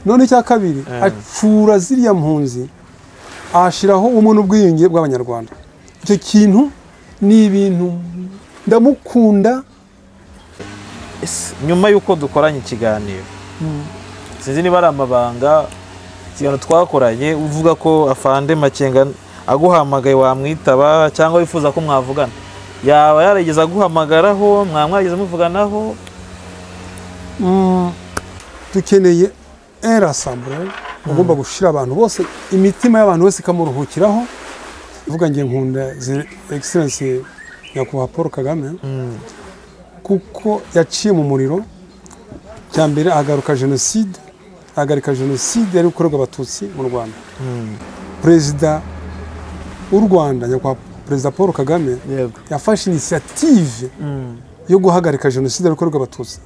none icya kabiri acura ziriya mpunzi ahashyiraho ubumwe n'ubwiyunge bw'abanyarwanda icyo kintu ni ibintu ndamukunda Ese, nyuma y'uko dukoranye ikiganiro sinzi niba ari amabanga ikiganiro twakoranye uvuga ko afande makenga aguhamagaye wamwitaba cyangwa wifuza ko mwavugana yaba yarigeze aguhamagaraho mwaba mwarigeze muvuganaho Mm, dukeneye erasambure ugomba gushyira abantu bose imitima y'abantu bose ikamuruhukiraho uvuga nge nkunda egiserensi nyakubahwa paul kagame kuko yaciye mu muriro cya mbere ahagaruka jenoside ahagarika jenoside yari gukorerwa abatutsi mu rwanda perezida w'u rwanda nyakubahwa perezida paul kagame yego yafashe inisiyative yo guhagarika jenoside yari gukorerwa abatutsi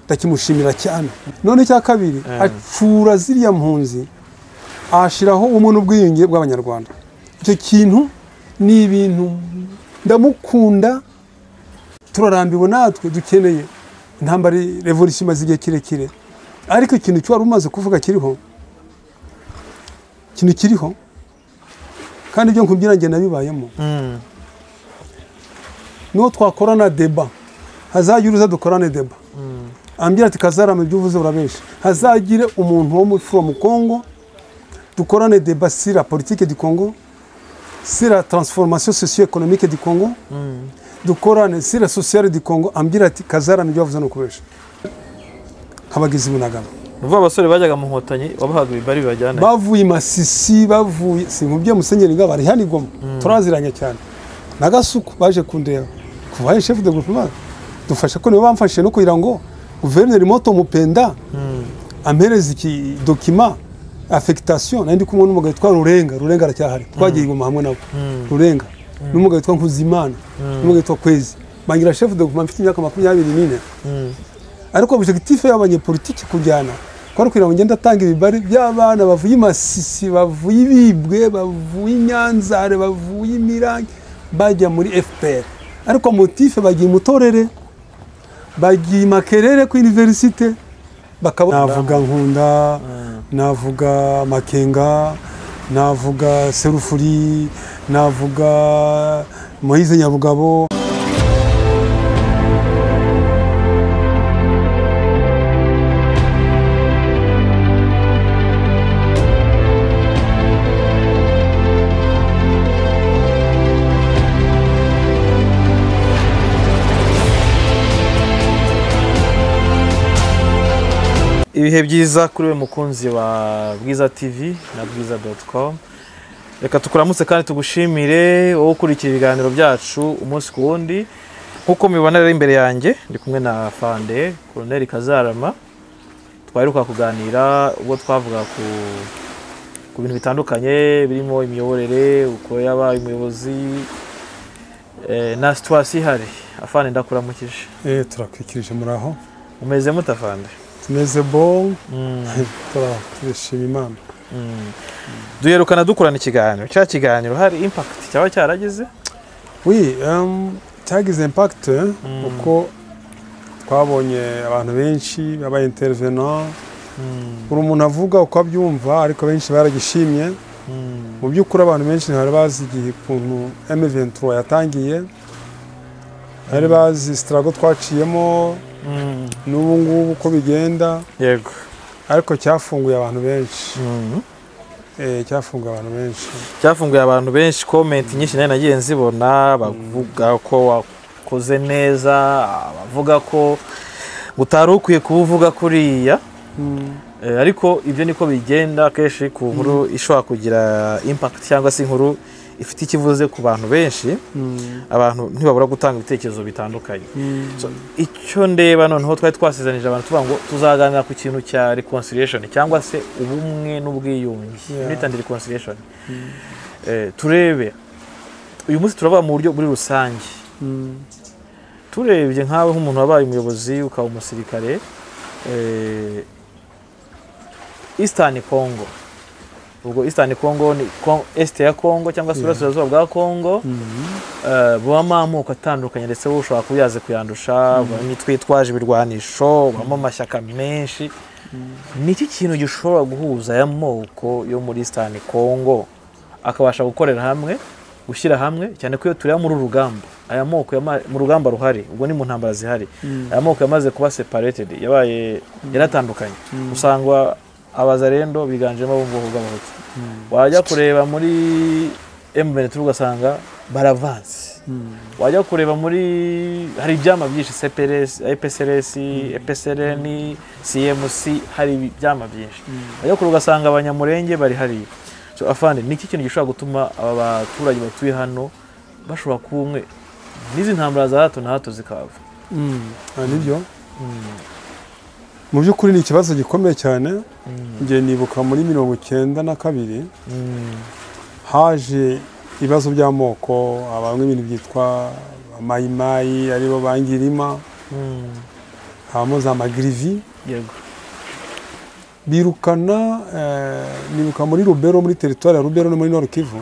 ndakimushimira cyane none icya kabiri acura ziriya mpunzi ahashyiraho ubumwe n'ubwiyunge bw'abanyarwanda icyo kintu ni ibintu ndamukunda turarambiwe natwe dukeneye intambara revolisiyo imaze igihe kirekire ariko ikintu cyo wari umaze kuvuga kiriho ikintu kiriho kandi ibyo nkubwira njye nabibayemo niho twakorana deba hazajya uruza dukorane deba ambwira ati kazarama ibyo uvuze urabenshi hazagire umuntu wo muri from congo dukorane deba sira politike du congo sira transformation socio-economique du congo dukorane sira sociale du congo ambwira ati kazarama ibyo wavuze ni ukubenshi nk'abagizi bunagabo ni ukuvuga abasore bajyaga mu nkotanyi wabahaga ibibari bibajyana bavuye i masisi bavuye si nkubye musenyeri ngabo ari hano i goma turaziranye cyane na gasuku baje kundeba kuva ari shefu de guverinoma dufasha ko nibo bamfashije no kugira ngo guverineri moto mupenda ampereza iki dokima afekitasiyo nari ndi kumwe n'umugabo witwa rurenga rurenga aracyahari twagiye i goma hamwe nabo rurenga n'umugabo witwa nkuzimana n'umugabo witwa kwezi bangira shefu de guverinoma mfite imyaka makumyabiri n'ine ariko objectif y'abanyepolitiki kujyana kwari kugira ngo ngende atanga ibibari by'abana bavuye i masisi bavuye ibibwe bavuye i nyanzare bavuye imirange bajya muri fpr ariko motife bagiye mutorere bagiye i makerere ku universite bakaba navuga nkunda navuga makenga navuga serufuri navuga moyize nyabugabo ibihe byiza kuri we mukunzi wa bwiza tv na bwiza doti komu reka tukuramutse kandi tugushimire wowe ukurikira ibiganiro byacu umunsi ku wundi nk'uko mubibona rero imbere yanjye ndi kumwe na fande koroneri kazarama twaheruka kuganira ubwo twavuga ku ku bintu bitandukanye birimo imiyoborere uko yabaye umuyobozi eh, na situwasiyo ihari afande ndakuramukije eh turakwikirije muraho umeze mute afande tumeze bo Mm. turashima imana duherukana dukorana ikiganiro cya kiganiro hari impakiti cyaba cyarageze Oui, um, cyagize impact kuko twabonye abantu benshi baba intervenant buri umuntu avuga uko abyumva ariko benshi baragishimye mu by'ukuri abantu benshi ntibari bazi igihe ukuntu M23 yatangiye ntibari bazi sitarago twaciyemo n'ubu ngubu uko bigenda yego ariko cyafunguye abantu benshi Eh, cyafunguye abantu benshi cyafunguye abantu benshi komenti nyinshi nayo nagiye nzibona bavuga ko wakoze neza abavuga ko utari ukwiye kuwuvuga kuriya Eh, ariko ibyo niko bigenda akenshi ku nkuru ishobora kugira impakiti cyangwa se inkuru ifite icyo ivuze ku bantu benshi abantu ntibabura gutanga ibitekerezo bitandukanye So, icyo ndeba noneho twari twasezanije abantu tuvuga ngo tuzaganira ku kintu cya reconciliation cyangwa se ubumwe n'ubwiyunge Yeah. bita ndi reconciliation Eh, turebe uyu munsi turavuga mu buryo muri rusange Mm. turebye nkawe nk'umuntu wabaye umuyobozi ukaba umusirikare eh, Eastern Congo ubwo Eastern Congo ni Con- Est ya Congo cyangwa se Burasirazuba bwa Congo eh, bubamo amoko atandukanye ndetse wowe ushobora kuba uyazi kuyandusha bamwe twitwaje ibirwanisho bubamo amashyaka menshi nicyo kintu gishobora guhuza aya moko yo muri sitani kongo akabasha gukorera hamwe gushyira hamwe cyane ko iyo tureba muri uru rugamba aya moko yama- mu rugamba ruhari ubwo ni mu ntambara zihari aya moko yamaze kuba separated yabaye yaratandukanye usanga abazarendo biganjemo abo mu bwoko bw'abahutu wajya kureba muri M23 ugasanga baravanse wajya kureba muri hari ibyama byinshi CPRS, EPSRS, EPSRN, CMC hari ibyama byinshi wajya kureba ugasanga abanyamurenge bari hariya So, afande ni iki kintu gishobora gutuma aba baturage batuye hano bashobora kuba umwe n'izi ntambara za hato na hato zikava Ah, nibyo mu by'ukuri ni ikibazo gikomeye cyane njye nibuka muri mirongo icyenda na kabiri haje ibibazo by'amoko habamo ibintu byitwa amayimayi aribo bangirima habamo za magirivi yego birukana eh, nibuka muri rubero muri teritwari ya rubero no muri nord kivu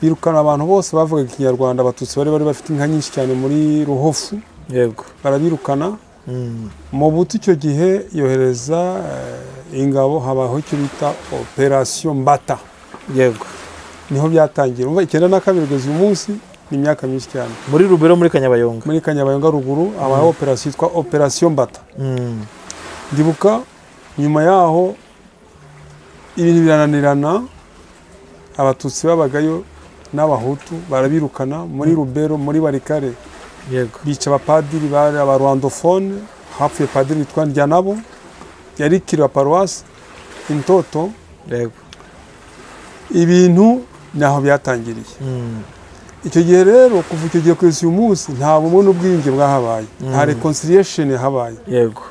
birukana abantu bose bavugaga ikinyarwanda abatutsi bari bari bafite inka nyinshi cyane muri ruhofu yego barabirukana mu buti icyo gihe yohereza eh, ingabo habaho icyo bita operasiyo mbata yego niho byatangira umva icyenda na kabiri kugeza uyu munsi ni imyaka myinshi cyane muri rubero muri kanyabayonga muri kanyabayonga ruguru habaho operasiyo yitwa operasiyo mbata Mm. ndibuka nyuma yaho ibintu birananirana abatutsi babagayo n'abahutu barabirukana muri rubero muri barikare yego bica abapadiri bari abarwandofone hapfuye padiri witwa ndyanabo yari kiriya paruwasi intoto yego ibintu naho byatangiriye Mm. icyo gihe rero kuva icyo gihe kugeza uyu munsi nta bumwe n'ubwiyunge bwahabaye nta reconciliation yahabaye yego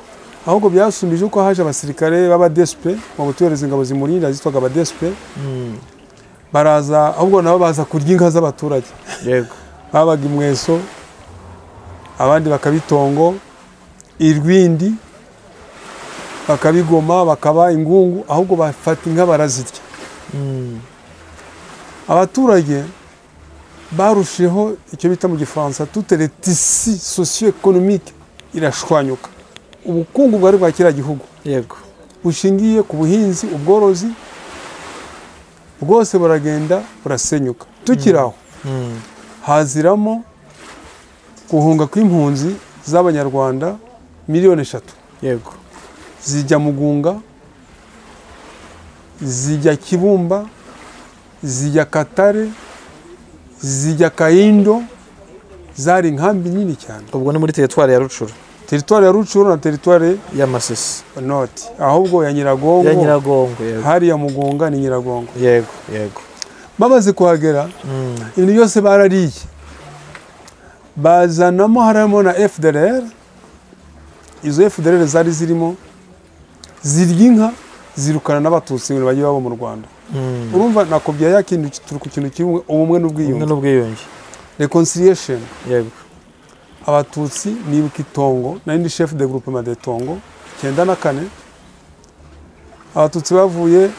ahubwo byasumbije uko haje abasirikare b'abadesipe mu butuhereza ingabo zimurinda zitwaga abadesipe Mm. baraza ahubwo nabo baza kurya inka z'abaturage yego babaga imweso abandi bakabitongo irwindi bakabigoma bakaba ingungu ahubwo bafata inka barazirya Mm. abaturage barushijeho icyo bita mu gifaransa toute retisi socio economique irashwanyuka ubukungu bwari bwa kiriya gihugu yego bushingiye ku buhinzi ubworozi bwose buragenda burasenyuka tukiri aho Mm. haziramo guhunga kw'impunzi z'abanyarwanda miliyoni eshatu yego zijya mugunga zijya kibumba zijya katare zijya kayindo zari inkambi nini cyane ubwo ni muri teritwari ya rucuru teritwari ya rucuru na teritwari y'amasisi noti ahubwo ya ya nyiragongo nyiragongo yego hariya mugunga ni nyiragongo yego yego bamaze kuhagera Mm. ibintu byose barariye bazanamo harimo na fdr izo fdr zari zirimo zirya inka zirukana n'abatutsi ngo bajye babo mu rwanda Mm. urumva nakubwiye ya kintu turi ku kintu kimwe ubumwe ubumwe n'ubwiyunge n'ubwiyunge reconciliation yego abatutsi nibuka itongo nari ndi chef de groupe de tongo icyenda na kane abatutsi bavuye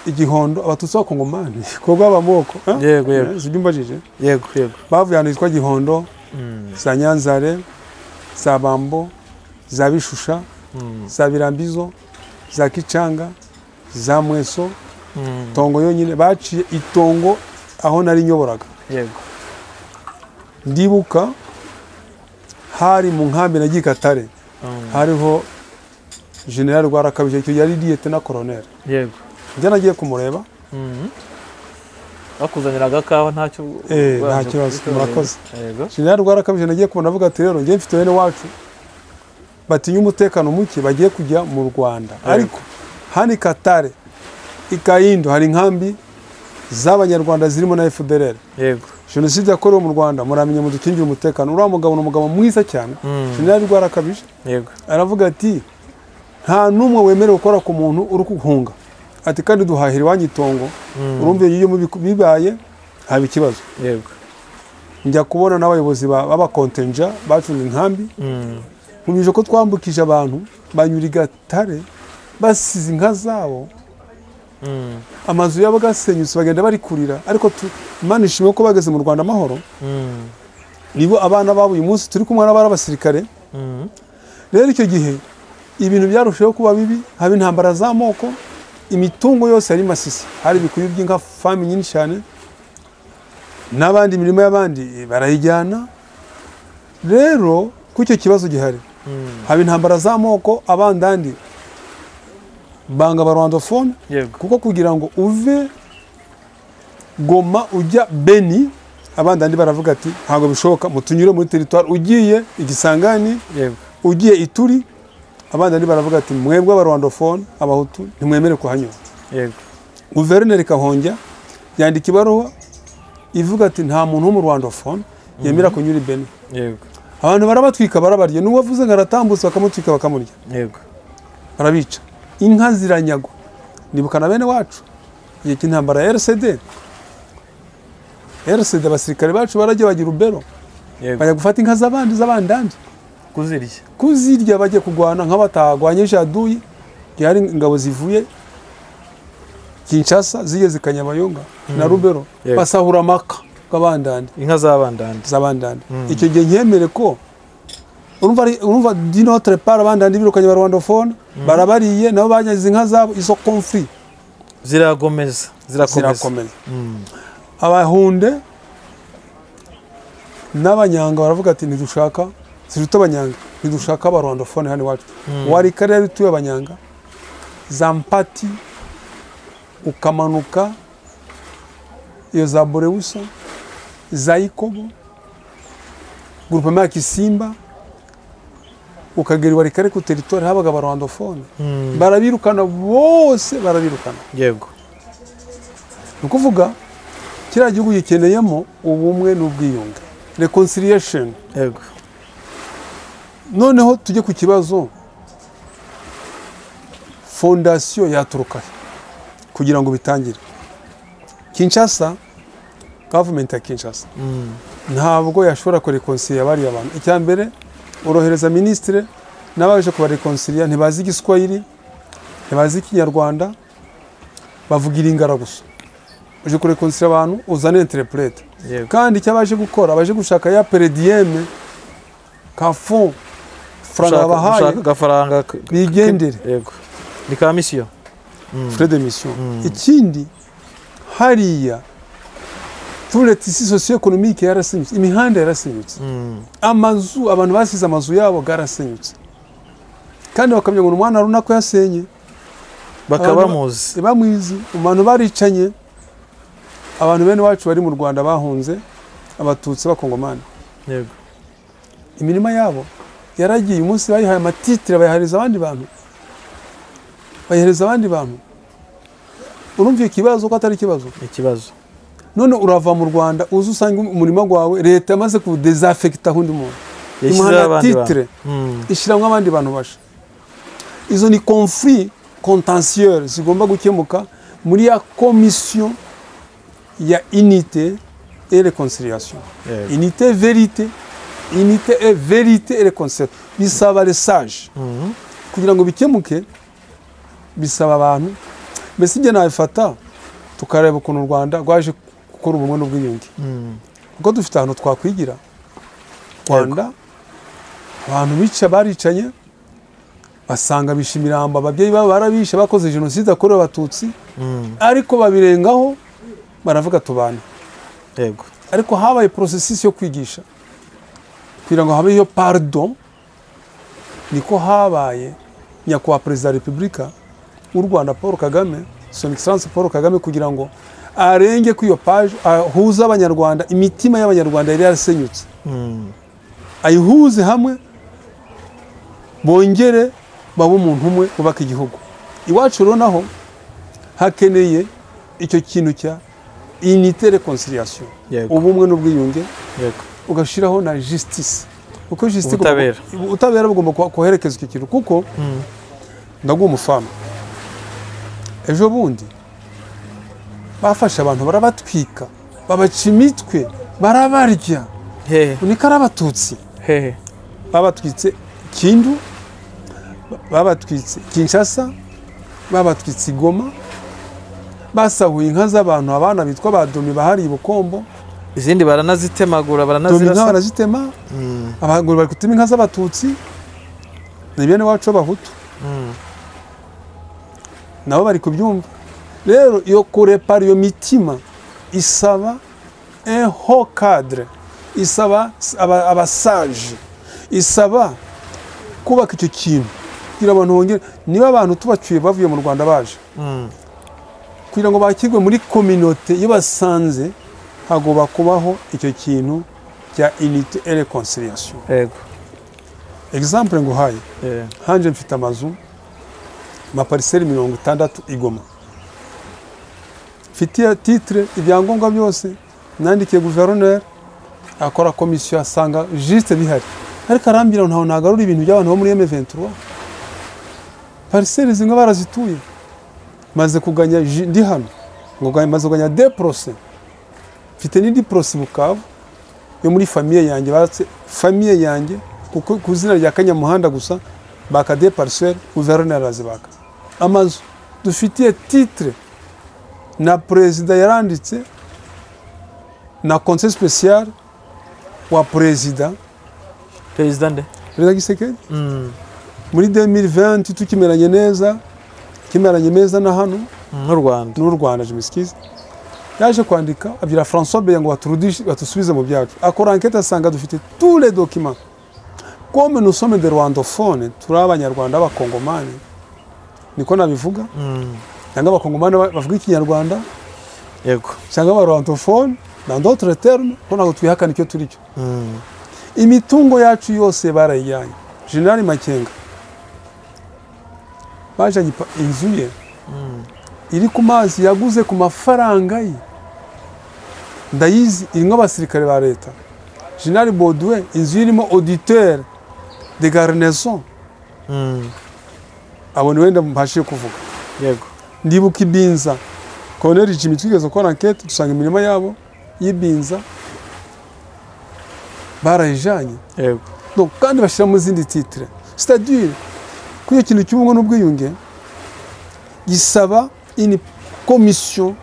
igihondo abatutsi b'abakongomani kuko b'amoko Yego, yego. sibyo mbajije yego yego bavuye ahantu hitwa gihondo Mm. za nyanzare za bambo za bishusha za birambizo za kicanga za mweso Mm. tongo yonyine baciye itongo aho nari nyoboraga yego ndibuka hari mu nkambi na gikatare Mm. hariho generali rwarakabije icyo yari diyete na koroneri yego njya nagiye kumureba Mm. bakuzanira agakawa ntacyo Eh, ubanje nta kibazo, kubitorera. murakoze. yego generali rwarakabije nagiye kubona avuga ati rero njye mfite bene wacu batinya umutekano muke bagiye kujya mu rwanda ariko hano i katare i kayindo hari inkambi z'abanyarwanda zirimo na fdr yego jenoside yakorewe mu rwanda muramenye mudukingire umutekano uriya mugabo ni umugabo mwiza cyane Mm. generali rwarakabije yego aravuga ati nta n'umwe wemerewe gukora ku muntu uri kuguhunga ati kandi duhahira iwanyu itongo urumva iyo biku- bibaye haba ikibazo yego njya kubona n'abayobozi ba- b'abakontenja bacunga inkambi Mm. nkumije ko twambukije abantu banyura i gatare basize inka zabo Mm. amazu yabo agasenyutse bagenda bari kurira ariko tu- imana ishimwe ko bageze mu rwanda amahoro Mm. nibo abana babo uyu munsi turi kumwe n'abari abasirikare Mm. rero icyo gihe ibintu byarushijeho kuba bibi haba intambara z'amoko imitungo yose yari masisi hari ibikuyu by'inka famu nyinshi cyane n'abandi imirimo y'abandi barayijyana rero ko icyo kibazo gihari haba intambara z'amoko abandandi banga abarwandofone yego kuko kugira ngo uve goma ujya beni abandi andi baravuga ati ntabwo bishoboka mutunyure muri teritwari ugiye igisangani yego ugiye ituri abandi andi baravuga ati mwebwe abarwandofone abahutu ntimwemere kuhanyura yego guverineri kahonja yandika ibaruwa ivuga ati nta muntu w'umurwandofone yemera kunyura i beni yego abantu barabatwika barabarya n'uwo avuze ngo aratambutse bakamutwika bakamurya yego barabica inka ziranyagwa nibukana bene wacu igihe cy'intambara ya rcd rcd abasirikare bacu barajya bajya urubero yego bajya gufata inka z'abandi z'abandandi kuzirya kuzirya bajya kurwana nk'abatagwanye jaduyi yari ingabo zivuye kinshasa zigeze i kanyabayonga na rubero Yego. basahura amaka k'abandandi inka z'abandandi z'abandandi icyo gihe nkemere ko urumva ari- urumva dinotre par abandandi birukanye ba rwandofone barabariye nabo bagize inka zabo izo conflit ziragomeza zirakomeza zirakomeye Mm. abahunde n'abanyanga baravuga ati ntidushaka ziruta abanyanga ntidushaka abarwandofone hano iwacu wari kare yari utuye abanyanga za mpati ukamanuka iyo za borewusa za ikobo gurupema ya kisimba ukagera iwari kare ku teritwari habaga abarwandofone Mm. barabirukana bose barabirukana yego ni ukuvuga kiriya gihugu gikeneyemo ubumwe n'ubwiyunge reconciliation yego noneho tujye ku kibazo fondasiyo yaturuka he kugira ngo bitangire kinshasa gavumenti ya kinshasa Mm. ntabwo yashobora kureconcilia bariya bantu icya mbere urohereza minisitire n'abaje kubareconcilia ntibazi igiswahili ntibazi ikinyarwanda bavugira ingara gusa uje kureconcilia abantu uzane interprete yego kandi icyo abaje gukora abaje gushaka ya perediyeme ka fon faranga Ushaka- babahaye ushaka agafaranga k- k- bigendere yego ni ka misiyo frais de mission ikindi hariya turetse isi sosiyo ekonomike yarasinyutse imihanda yarasinyutse Mm. amazu abantu basize amazu yabo yarasenyutse kandi bakamenya ngo ni umwana runaka yasenye bakaba Abantu- muzi bamwizi abantu baricanye abantu bene wacu bari mu rwanda bahunze abatutsi b'abakongomani yego imirima yabo yaragiye umunsi bayihaye amatitire bayahereza abandi bantu bayahereza abandi bantu urumva iyo kibazo ko atari ikibazo ikibazo none urava mu rwanda uzi usanga umurima wawe leta yamaze kuwudezafekita aho undi muntu imuha amatitire Mm. ishyiramo abandi bantu basha izo ni conflit contentieux zigomba gukemuka muri ya komisiyo ya unité et réconciliation yego unité vérité unité et vérité et réconciliation bisaba les sages Mm. kugira ngo bikemuke bisaba abantu mbese ibyo nabifata tukareba ukuntu u rwanda rwaje gukora ubumwe n'ubwiyunge Mm. kuko dufite ahantu twakwigira rwanda abantu bica baricanye basanga bisha imirambo ababyeyi babo barabishe bakoze jenoside yakorewe abatutsi Mm. ariko babirengaho baravuga tubane yego ariko habaye porosesisi yo kwigisha kugira ngo habeho pardon niko habaye nyakubahwa perezida wa repubulika w'u rwanda paul kagame son excellence paul kagame kugira ngo arenge kuri iyo paje ahuze abanyarwanda imitima y'abanyarwanda yari yarasenyutse Mm. ayihuze hamwe bongere babe umuntu umwe bubaka igihugu iwacu rero naho hakeneye icyo kintu cya unité reconciliation Yego. ubumwe n'ubwiyunge yego ugashyiraho na justice kuko justice Ubutabera. igomba- ubutabera bugomba kuha- koherekeza icyo kintu kuko Mm. ndaguha umufamu ejo bundi bafashe abantu barabatwika babaca imitwe barabarya hehe unika ari abatutsi hehe babatwitse Kindu babatwitse Kinshasa babatwitse Goma basahuye inka z'abantu abana bitwa badomi bahari i Bukombo izindi baranazitemagura domi inka baranazirasa barazitema Mm. abagore bari gutema inka z'abatutsi ni bene wacu b'abahutu nabo bari kubyumva rero iyo kurepara iyo mitima isaba eho kadire isaba aba- abasaje isaba kubaka icyo kintu kugira abantu bongere niba abantu tubacyuye bavuye mu rwanda baje Mm. kugira ngo bakirwe muri kominote iyo basanze hagomba kubaho icyo kintu cya inite et reconciliation Yego. example nguhaye Yeah. hanje mfite amazu amapariseri mirongo itandatu i Goma mfitiye titire ibyangombwa byose nandikiye guverineri akora komisiyo asanga jisite bihari ariko arambwira ngo ntawe nagarura ibintu by'abantu bo muri M23 pariseri zimwe barazituye maze kuganya ji- ndi hano ngo ganya- maze kuganya de porose mfite n'indi porose bukavu yo muri famiye yanjye batse famiye yanjye kuko ku izina rya kanyamuhanda gusa baka de pariseri guverineri arazibaka amazu dufitiye titire na perezida yaranditse na conseil special wa perezida Perezida nde? perezida gisekedi Mm. muri 2020 tukimeranye neza kimeranye neza na hano N'u Rwanda. n'u Rwanda jimisikizi yaje kwandika abwira François Beya ngo baturudishe batusubize mu byacu akora enquête asanga dufite tous les documents comme nous sommes des rwandophones turi abanyarwanda b'abakongomani niko nabivuga Mm. cyangwa abakongomani ba- bavuga ikinyarwanda Yego. cyangwa abarwandophone dans d'autres termes ko ntabwo twihakana icyo turi cyo Mm. imitungo yacu yose barayijyanye generali makenga bajyanye ipa- inzu ye iri ku mazi yaguze ku mafaranga ye ndayizi irimo abasirikare ba leta generali boduwe inzu ye irimo auditeur de garnison Mm. abona wenda mbashije kuvuga Yego. ndibuka ibinza koloneli jimmy twigeze gukora ankete dusanga imirima yabo y'ibinza barayijyanye Yego. Donc, kandi bashyira mu zindi titire c'est-à-dire ko iyo kintu cy'ubumwe n'ubwiyunge gisaba ini komisiyo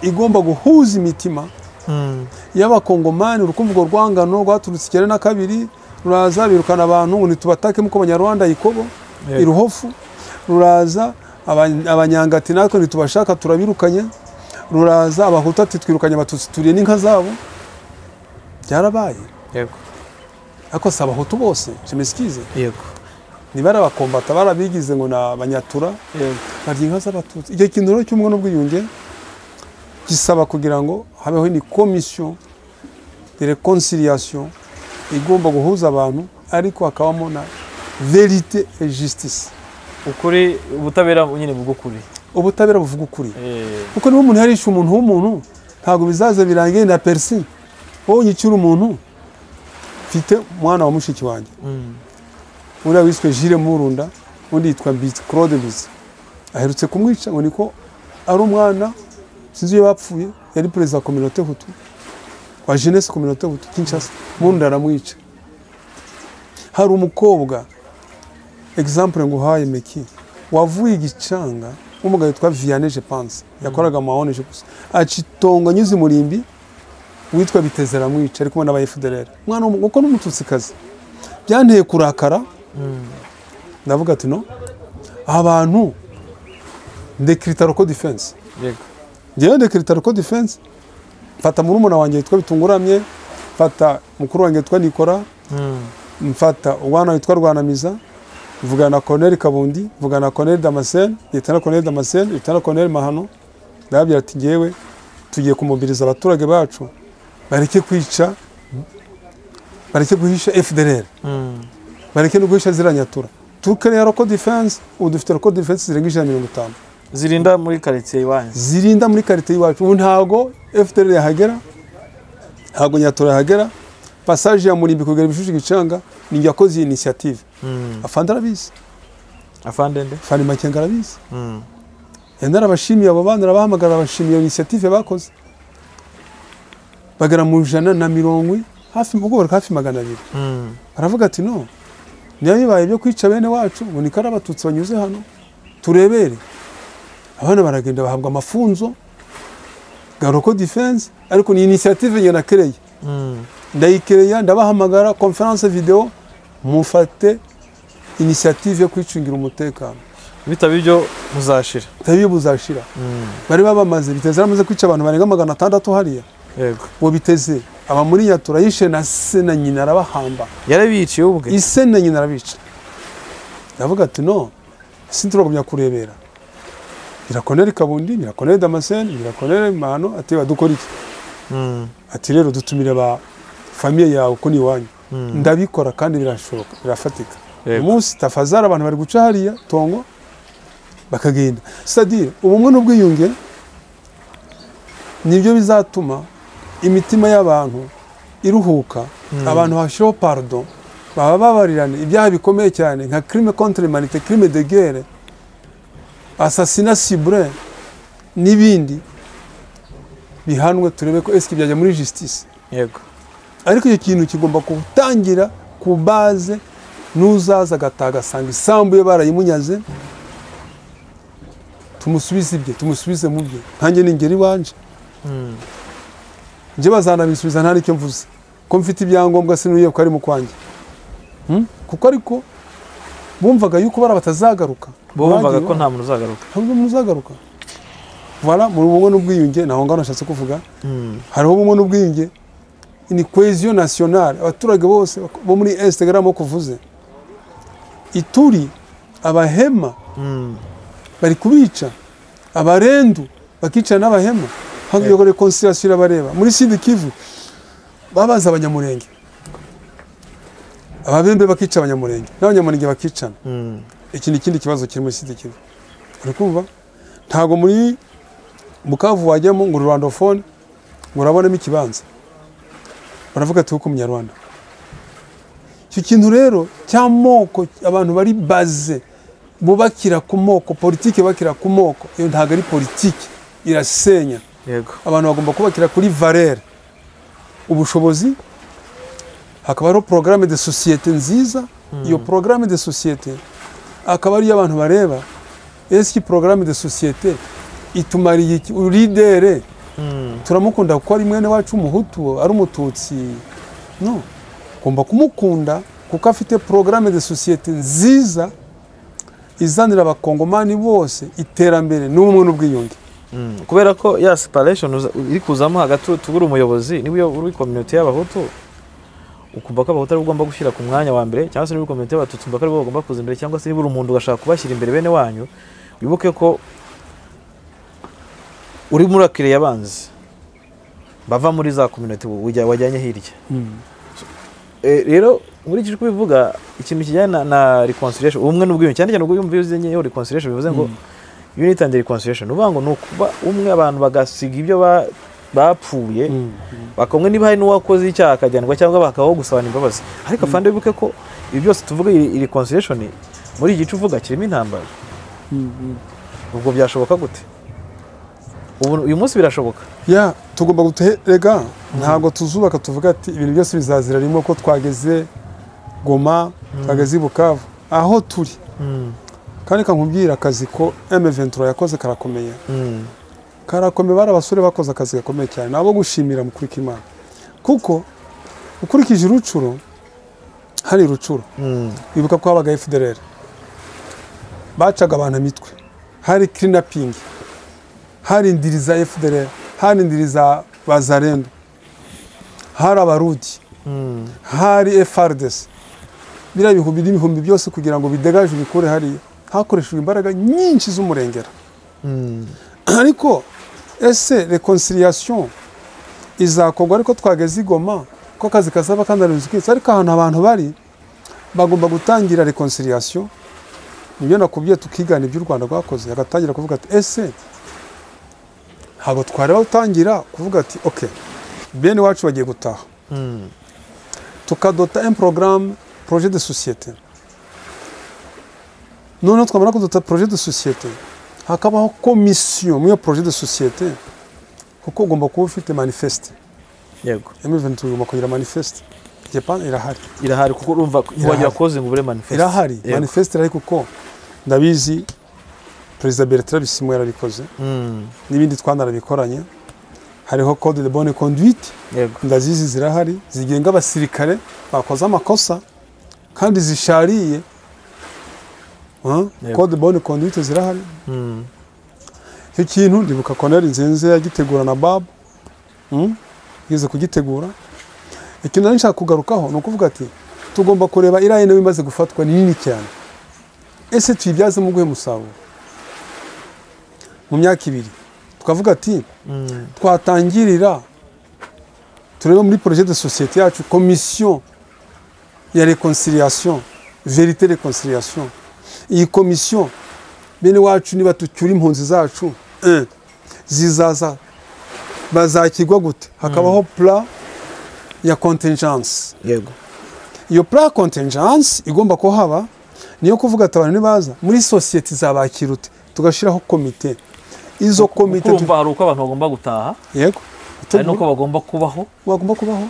igomba guhuza imitima Mm. y'abakongomani urukumva urwo rwangano rwaturutse icyenda na kabiri ruraza birukana abantu ngo ntitubatake muko abanyarwanda ikobo Yego. iruhofu ruraza aba- abanyangati natwe ntitubashaka turabirukanye ruraza abahutu ati twirukanye abatutsi turiye n'inka zabo byarabaye Yego. ariko si abahutu bose simisikize Yego. niba ari abakombata barabigize ngo ni abanyatura Yego. barya inka z'abatutsi icyo kintu rero cy'ubumwe n'ubwiyunge gisaba kugira ngo habeho ni komisiyo de reconciliation igomba guhuza abantu ariko hakabamo na verite et justice Ukuri ubutabera nyine bw'ukuri. ubutabera buvuga ukuri Eh. kuko niba umuntu yarishe umuntu w'umuntu ntabwo bizaza birangiye na perisi wowe unyicira umuntu mfite umwana wa mushiki wanjye Mm. uriya wiswe jire murunda undi yitwa bizi claude bizi aherutse kumwica ngo niko ari umwana sinzi iyo bapfuye yari perezida wa kominote hutu wa jeunesse kominote hutu kinshasa murunda aramwica hari umukobwa example nguhaye meki wavuye igicanga w'umugabo witwa vianney je pense yakoraga mu mawoneje gusa acitonga anyuze umurimbi witwa biteze aramwica ari kumwe n'aba FDLR umwana w'umu- kuko n'umututsikazi byanteye kurakara Mm. ndavuga ati no abantu ndekirita roko defense Yego. ngewe ndekirita roko defense mfata murumuna wanjye witwa bitunguramye mfata mukuru wanjye witwa nikora Mm. mfata umwana witwa rwanamiza mvugana na colonel kabundi mvugana na colonel damascene leta na colonel damascene leta na colonel mahano ndababwira ati ngewe tugiye kumobiriza abaturage bacu bareke kwica bareke guhisha fdr Mm. bareke no guhisha ziriya nyatura tukariya roko defense ubu dufite roko defense zirenga ijana na mirongo itanu Zirinda muri quartier iwanyu. zirinda muri karite y'iwacu ubu ntabwo fdr yahagera ntabwo nyatura yahagera pasaje ya murimbi kugera ibishushu gicanga ni njye wakoze iyi inisiyative Mm. afande arabizi Afande nde? fani makenga arabizi Mm. yenda arabashimiye abo bana arabahamagara abashimiye iyo inisiyative bakoze bagera mu ijana na mirongo i- hafi ubwo bari hafi magana abiri Mm. aravuga ati no niba bibaye byo kwica bene wacu ngo niko ari abatutsi banyuze hano turebere abana baragenda bahabwa amafunzo garoko defense ariko ni inisiyative njye nakereye Mm. ndayikereya ndabahamagara konferanse videwo mufate inisiyative yo kwicungira umutekano bitaba ibyo muzashira iyo buzashira bari babamaze biteze yaramaze kwica abantu barenga magana atandatu hariya yego uwo biteze aba muri yatura yishe na se na nyina arabahamba yarabiciye ubwe ise na nyina arabica ndavuga ati no si turagumya kurebera birakonere kabundi birakonere damascene birakonere mahano ati badukora iki Mm, ati rero dutumire ba famiye yawe ko ni iwanyu mm. ndabikora kandi birashoboka birafatika Yego. umunsi tafazara abantu bari guca hariya tongo bakagenda sadire ubumwe n'ubwiyunge nibyo bizatuma imitima y'abantu iruhuka abantu hashyiraho pardo baba babarirana ibyaha bikomeye cyane nka crime contre l'humanité crime de guerre assassinat ciblé n'ibindi bihanwe turebe ko eski byajya muri justice yego ariko icyo kintu kigomba gutangira ku baze n'uzaza agataha agasanga isambu ye barayimunyaze tumusubize ibye tumusubize mu bye nkanjye ningera iwanje Mm, njye bazanabisubiza nta n'icyo mvuze ko mfite ibyangombwa sinuye ko ari mu kwanjye Hmm? kuko ariko bumvaga yuko bara batazagaruka bo bumvaga ko Bagiye nta muntu uzagaruka ntabwo muzagaruka voilà mu bumwe n'ubwiyunge ntaho ngaho nashatse kuvuga Mm, hariho bumwe n'ubwiyunge ni kweziyo nasiyonari abaturage bose bo muri esite gariya moko uvuze ituri abahema mm. bari kubica abarendu bakicara n'abahema hagiye kuri konsirasiyo irabareba muri sidi kivu babaza abanyamurenge ababembe bakica abanyamurenge n'abanyamurenge bakicana Mm, iki ni ikindi kibazo kiri muri sida kivu uri kumva ntabwo muri bukavu wajyamo ngo rwandofone ngo urabonemo ikibanza baravuga ati ku munyarwanda icyo kintu rero cy'amoko abantu bari baze bubakira ku moko politiki bakira ku moko iyo ntabwo ari politiki irasenya yego abantu bagomba kubakira kuri valere ubushobozi hakaba hariho porogaramu de sosiyete nziza iyo porogaramu de sosiyete akaba ariyo abantu bareba ese porogaramu de sosiyete itumariye iki uridere Mm, turamukunda kuko ari mwene wacu umuhutu ari umututsi no ugomba kumukunda kuko afite porogaramu de sosiyete nziza izanira abakongomani bose iterambere n'ubumwe n'ubwiyunge mm. kubera ko ya separation uza- iri kuzamo hagati tubura umuyobozi niba uyo- uri kominote y'abahutu ukumva ko abahutu aribo ugomba gushyira ku mwanya wa mbere cyangwa se niba uri kominote y'abatutsi ukumva ko aribo bagomba kuza imbere cyangwa se niba uri umuntu ugashaka kubashyira imbere bene wanyu wibuke ko urimo urakiriye abanzi bava muri za kominote wajyanye hirya Eh, rero nkurikije uko ubivuga ikintu kijyana na, na reconciliation ubumwe n'ubwiyunge cyane cyane ubwo yumva iyo uzenyeho reconciliation bivuze ngo unit and reconciliation uvuga ngo ni ukuba umwe abantu bagasiga ibyo ba- bapfuye bakumwe niba hari n'uwakoze icyaha akajyanwa cyangwa bakabaho gusabana imbabazi ariko afande wibuke ko ibi byose tuvuga iyi iyi reconciliation muri iki gice uvuga kirimo intambara ubwo byashoboka gute ubu uyu munsi birashoboka ya tugomba guterega ntabwo tuzubaka tuvuga ati ibintu byose bizazira rimwe ko twageze goma twageze i bukavu aho turi kandi kankubwira akazi ko M23 yakoze karakomeye Mm. karakomeye bari abasore bakoze akazi gakomeye cyane nabo gushimira mukurika imana kuko ukurikije urucuro hari rucuro Mm. bibuka ko habaga FDLR bacaga abantu imitwe hari cleanuping hari indiri za FDLR hari indiri za bazarendo hari abarudi Mm. hari FRDC biriya bihumbi n'ibihumbi byose kugira ngo bidegaje bikure hariya hakoreshejwe imbaraga nyinshi z'umurengera Mm. ariko ese reconciliation izakorwa ariko twageze i Goma ko akazi kasaba kandi ari ukwitsa ariko ahantu abantu bari bagomba gutangira reconciliation nibyo nakubwiye tukigana ibyo u Rwanda rwakoze agatangira kuvuga ati ese ntabwo twareba gutangira kuvuga ati ok bene wacu bagiye gutaha Mm. tukadota un programme projet de société noneho twamara kudota projet de société hakabaho komisiyo muri iyo projet de société kuko ugomba kuba ufite manifeste yego M23 ugomba kugira manifeste Japan irahari irahari kuko urumva Irahari. wagira koze ngo ubure manifeste irahari Yego. manifeste irahari kuko ndabizi perezida Bertrand Bisimwe yarabikoze Mm, n'ibindi twanabikoranye hariho code de bonne conduite yego ndazizi zirahari zigenga abasirikare bakoze amakosa kandi zishariye Ah, Yego. code bonne conduite zirahari Mm. icyo kintu ndibuka koneri nzenze yagitegura na babu Mm? yigeze kugitegura ikintu nari nshaka kugarukaho ni ukuvuga ati tugomba kureba iriya nawe imaze gufatwa ni nini cyane ese tuyibyazemo uguhe musaruro mu myaka ibiri tukavuga ati Mm. twatangirira turebe muri projet de société yacu commission ya reconciliation vérité reconciliation iyi commission bene wacu niba tucyura impunzi zacu eh, zizaza bazakirwa gute hakabaho plan ya contingence yego iyo plan ya contingence igomba ko haba niyo kuvuga ati abantu nibaza muri société zabakira ute tugashyiraho komite izo komite tu- kumva hari uko abantu bagomba gutaha yego hari n'uko bagomba kubaho wagomba kubaho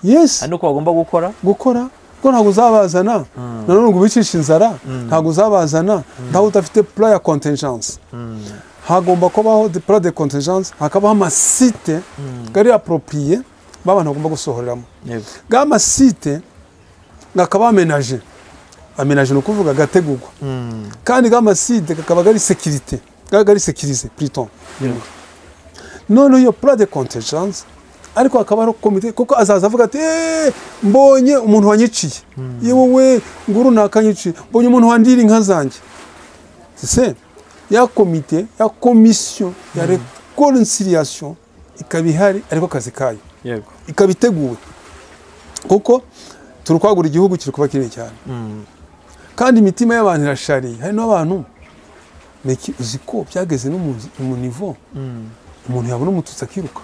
yes hari n'uko bagomba gukora gukora kuko ntabwo uzabazana nanone ngo ubicishe inzara ntabwo uzabazana ntawe udafite plan ya contingence hagomba kubaho de- plan de contingence hakabaho amasite gari apropriye b'abantu bagomba gusohoreramo yego ga masite gakaba amenaje amenaje ni ukuvuga gategurwa Mm. kandi ga masite kakaba gari sekirite gaba gari sekirize pliton yego noneho iyo plan de contingence ariko hakaba hariho komite kuko azaza avuga ati "Eh, mbonye umuntu wanyiciye yewe we nguru nakanyiciye mbonye umuntu wandira inka zanjye se ya komite ya komisiyo ya reconciliation ikaba ihari ariko akazi kayo yego ikaba iteguwe kuko turi kwagura igihugu kiri kuba kinini cyane Mm. kandi imitima y'abantu irashariye hari n'abantu niki uzi ko byageze no mu mu nivo Mm. umuntu yabona umututsi akiruka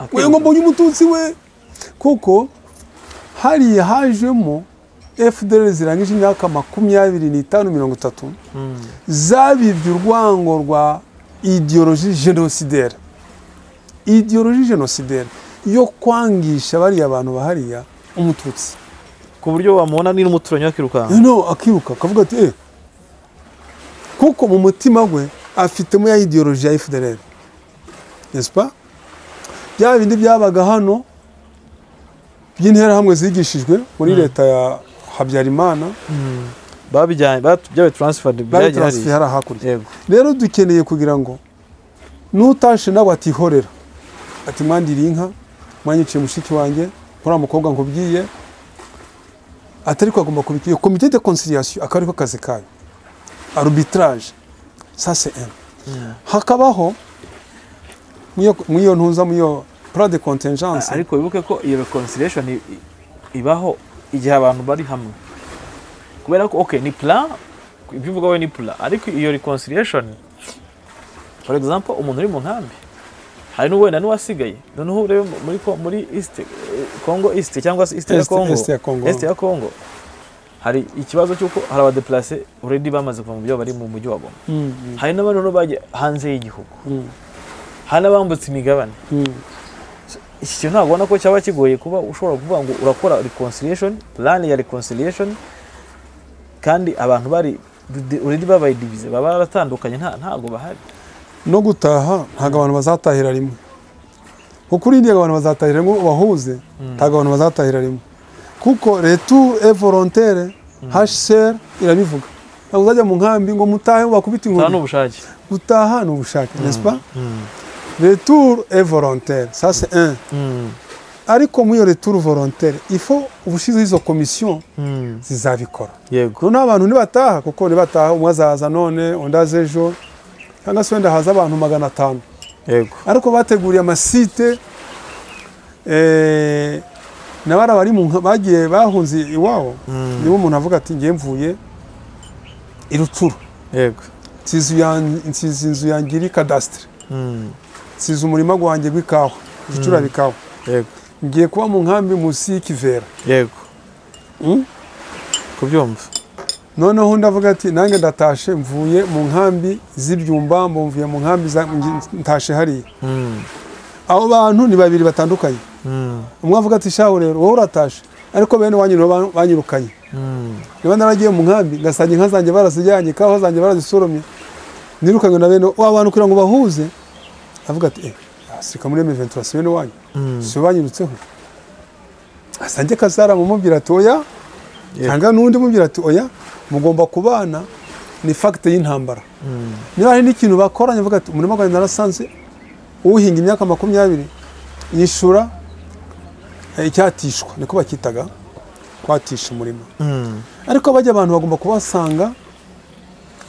Akiri- we ngo mbonye umututsi we kuko hariya hajemo fdr zirangije imyaka makumyabiri n'itanu mirongo itatu Mm. zabibye urwango rwa idiyoroji genosidaire idiyoroji genosidaire yo kwangisha bariya bantu bahariya umututsi ku buryo wamubona ni n'umuturanyi Eh, akirukanka no akiruka akavuga ati eh kuko mu mutima we afitemo ya idiyoroji ya fdr nespa bya bindi byabaga hano by'interahamwe zigishijwe muri leta ya habyarimana babijyanye bat- byabaye taransifadi bari byagiye transfer hariya hariya hakurya yego rero dukeneye kugira ngo n'utashe nawe atihorera ati mwandiriye inka mwanyiciye mushiki wanjye muri mukobwa nkubwiye atari ko agomba kubikora komite de conciliation akaba ariko kazi kayo arbitrage ça c'est un hakabaho mw'iyo- mw'iyo ntuza mw'iyo plan de contingence ariko wibuke ko iyo reconciliation i- i- ibaho igihe abantu bari hamwe kubera ko okay ni plan ibyo uvuga we ni plan ariko iyo reconciliation for example umuntu uri mu nkambi hari n'uwenda n'uwasigaye noneho urebe muri ko- muri east eh, congo east cyangwa se east ya Est- congo Est ya Congo. Est ya congo hari ikibazo cy'uko hari abadeplase already bamaze kuva mu byo bari mu mujyi wa goma Mm, hari n'abandi noneho bagiye hanze y'igihugu mm, hari n'abambutse imigabane mm. iki kintu ntabwo ubona ko cyaba kigoye kuba ushobora kuvuga ngo urakora reconciliation plan ya reconciliation kandi abantu bari uredi babaye divize baba baratandukanye nta ntabwo bahari no gutaha ntabwo abantu bazatahira rimwe kuko urindiye abantu bazatahira rimwe wahuze ntabwo abantu bazatahira rimwe kuko retu e volontere hcr irabivuga ntabwo uzajya mu nkambi ngo mutahe bakubita nta inkoni n'ubushake gutaha ni ubushake n'est-ce pas retour et volontaire ça c'est un ariko muri iyo retour volontaire ifo ubushizeho izo komisiyo zizabikora yego noneho abantu ntibataha kuko ntibataha umwe azaza none undi aza ejo cyangwa se wenda haza abantu magana atanu yego ariko bateguriye amasite eh, na bara bari mu nka- bagiye bahunze iwabo niba umuntu avuga ati ngiye mvuye i rucuru yego nsize uyan- nsize inzu yanjye iri kadasitire Mm. nsize umurima wanjye w'ikawa gucurara ikawa yego ngiye kuba mu nkambi munsi y'ikivera yego Mm. kubyumva noneho undi avuga ati nanjye ndatashe mvuye mu nkambi z'ibyumba mvuye mu nkambi za- ngi- ntashe hariya Mm. abo bantu ni babiri batandukanye Mm. umwe avuga ati shahu rero wowe uratashe ariko bene wanyu nibo ba- banyirukanye Mm. niba naragiye mu nkambi ngasanga inka zanjye barazijyanye ikawa zanjye barazisoromye nirukanywe na bene wa bantu kugira ngo bahuze avuga ati eh asirika muri M23 si bene wanyu Mm. si we banyirutseho asange kazara mumubwira ati oya cyangwa n'undi mubwira ati oya mugomba kubana ni fagite y'intambara niba hari n'ikintu bakoranye uvuga ati umurima wanjye narasanze uhinga imyaka makumyabiri yishyura eh, icyatishwa niko bakitaga kwatisha umurima ariko bajya abantu bagomba kubasanga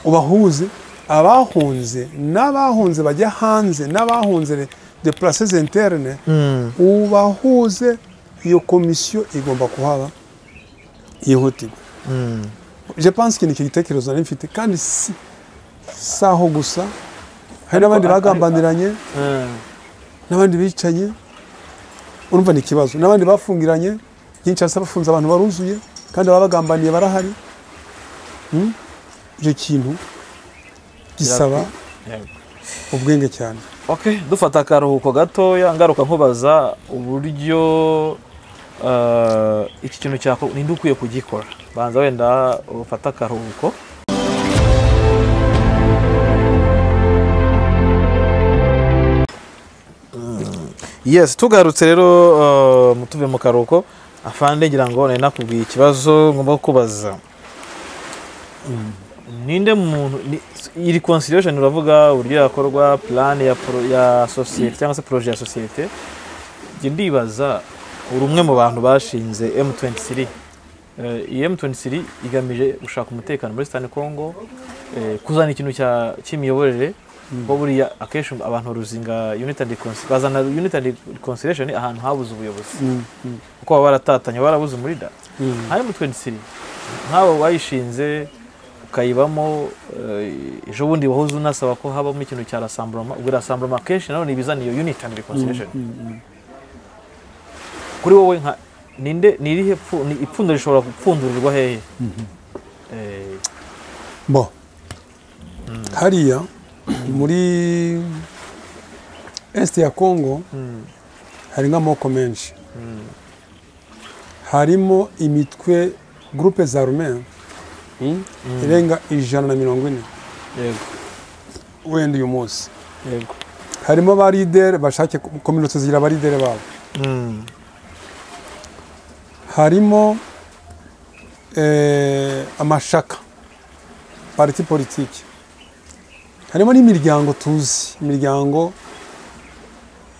ubahuze abahunze n'abahunze bajya hanze n'abahunze depurase zenterne ubahuze iyo komisiyo igomba kuhaba yihutirwa je pense que ni icyo gitekerezo nari mfite kandi si si aho gusa hari n'abandi bagambaniranye n'abandi bicaye urumva ni ikibazo n'abandi bafungiranye byinshi hasi bafunze abantu baruzuye kandi ababa bagambaniye barahari Mm? icyo kintu gisaba ubwenge cyane ok dufata akaruhuko gatoya ngaruka nkubaza uburyo eh, iki kintu cyakorwa ninde ukwiye kugikora banza wenda ufate akaruhuko yes tugarutse rero eh, mu- tuve mu karuhuko afande ngira ngo nari nakubwiye ikibazo ngomba kubaza ninde muntu ni- iri consideration uravuga uburyo yakorwa plan ya, pro- ya sosiyete cyangwa se projet ya sosiyete njye ndibaza uri umwe mu bantu bashinze M23 Eh, iyi M23 igamije gushaka umutekano muri Sudani Congo eh, kuzana ikintu cya- cy'imiyoborere kuko buriya akenshi abantu ruzinga unit and recon- bazana unit and reconciliation ahantu habuze ubuyobozi Mm, mm, kuko baba baratatanye barabuze muri da mm. hano mu 23 nk'abo bayishinze ukayibamo eh, ejo bundi wahoze unasaba ko habamo ikintu cya rasamburoma ubwo rasamburoma kenshi nanone ibizana iyo unit and reconciliation kuri wowe nka ninde ni irihe pfu- ni ipfundo rishobora gupfundurirwa hehe Eh, bo hariya muri est ya congo mm, hari nk'amoko menshi harimo imitwe gurupe za rumen irenga ijana na mirongo ine yego wenda uyu munsi yego harimo abaridere bashake kominote zigira abaridere babo Mm, harimo eh, amashaka pariti politiki harimo n'imiryango tuzi imiryango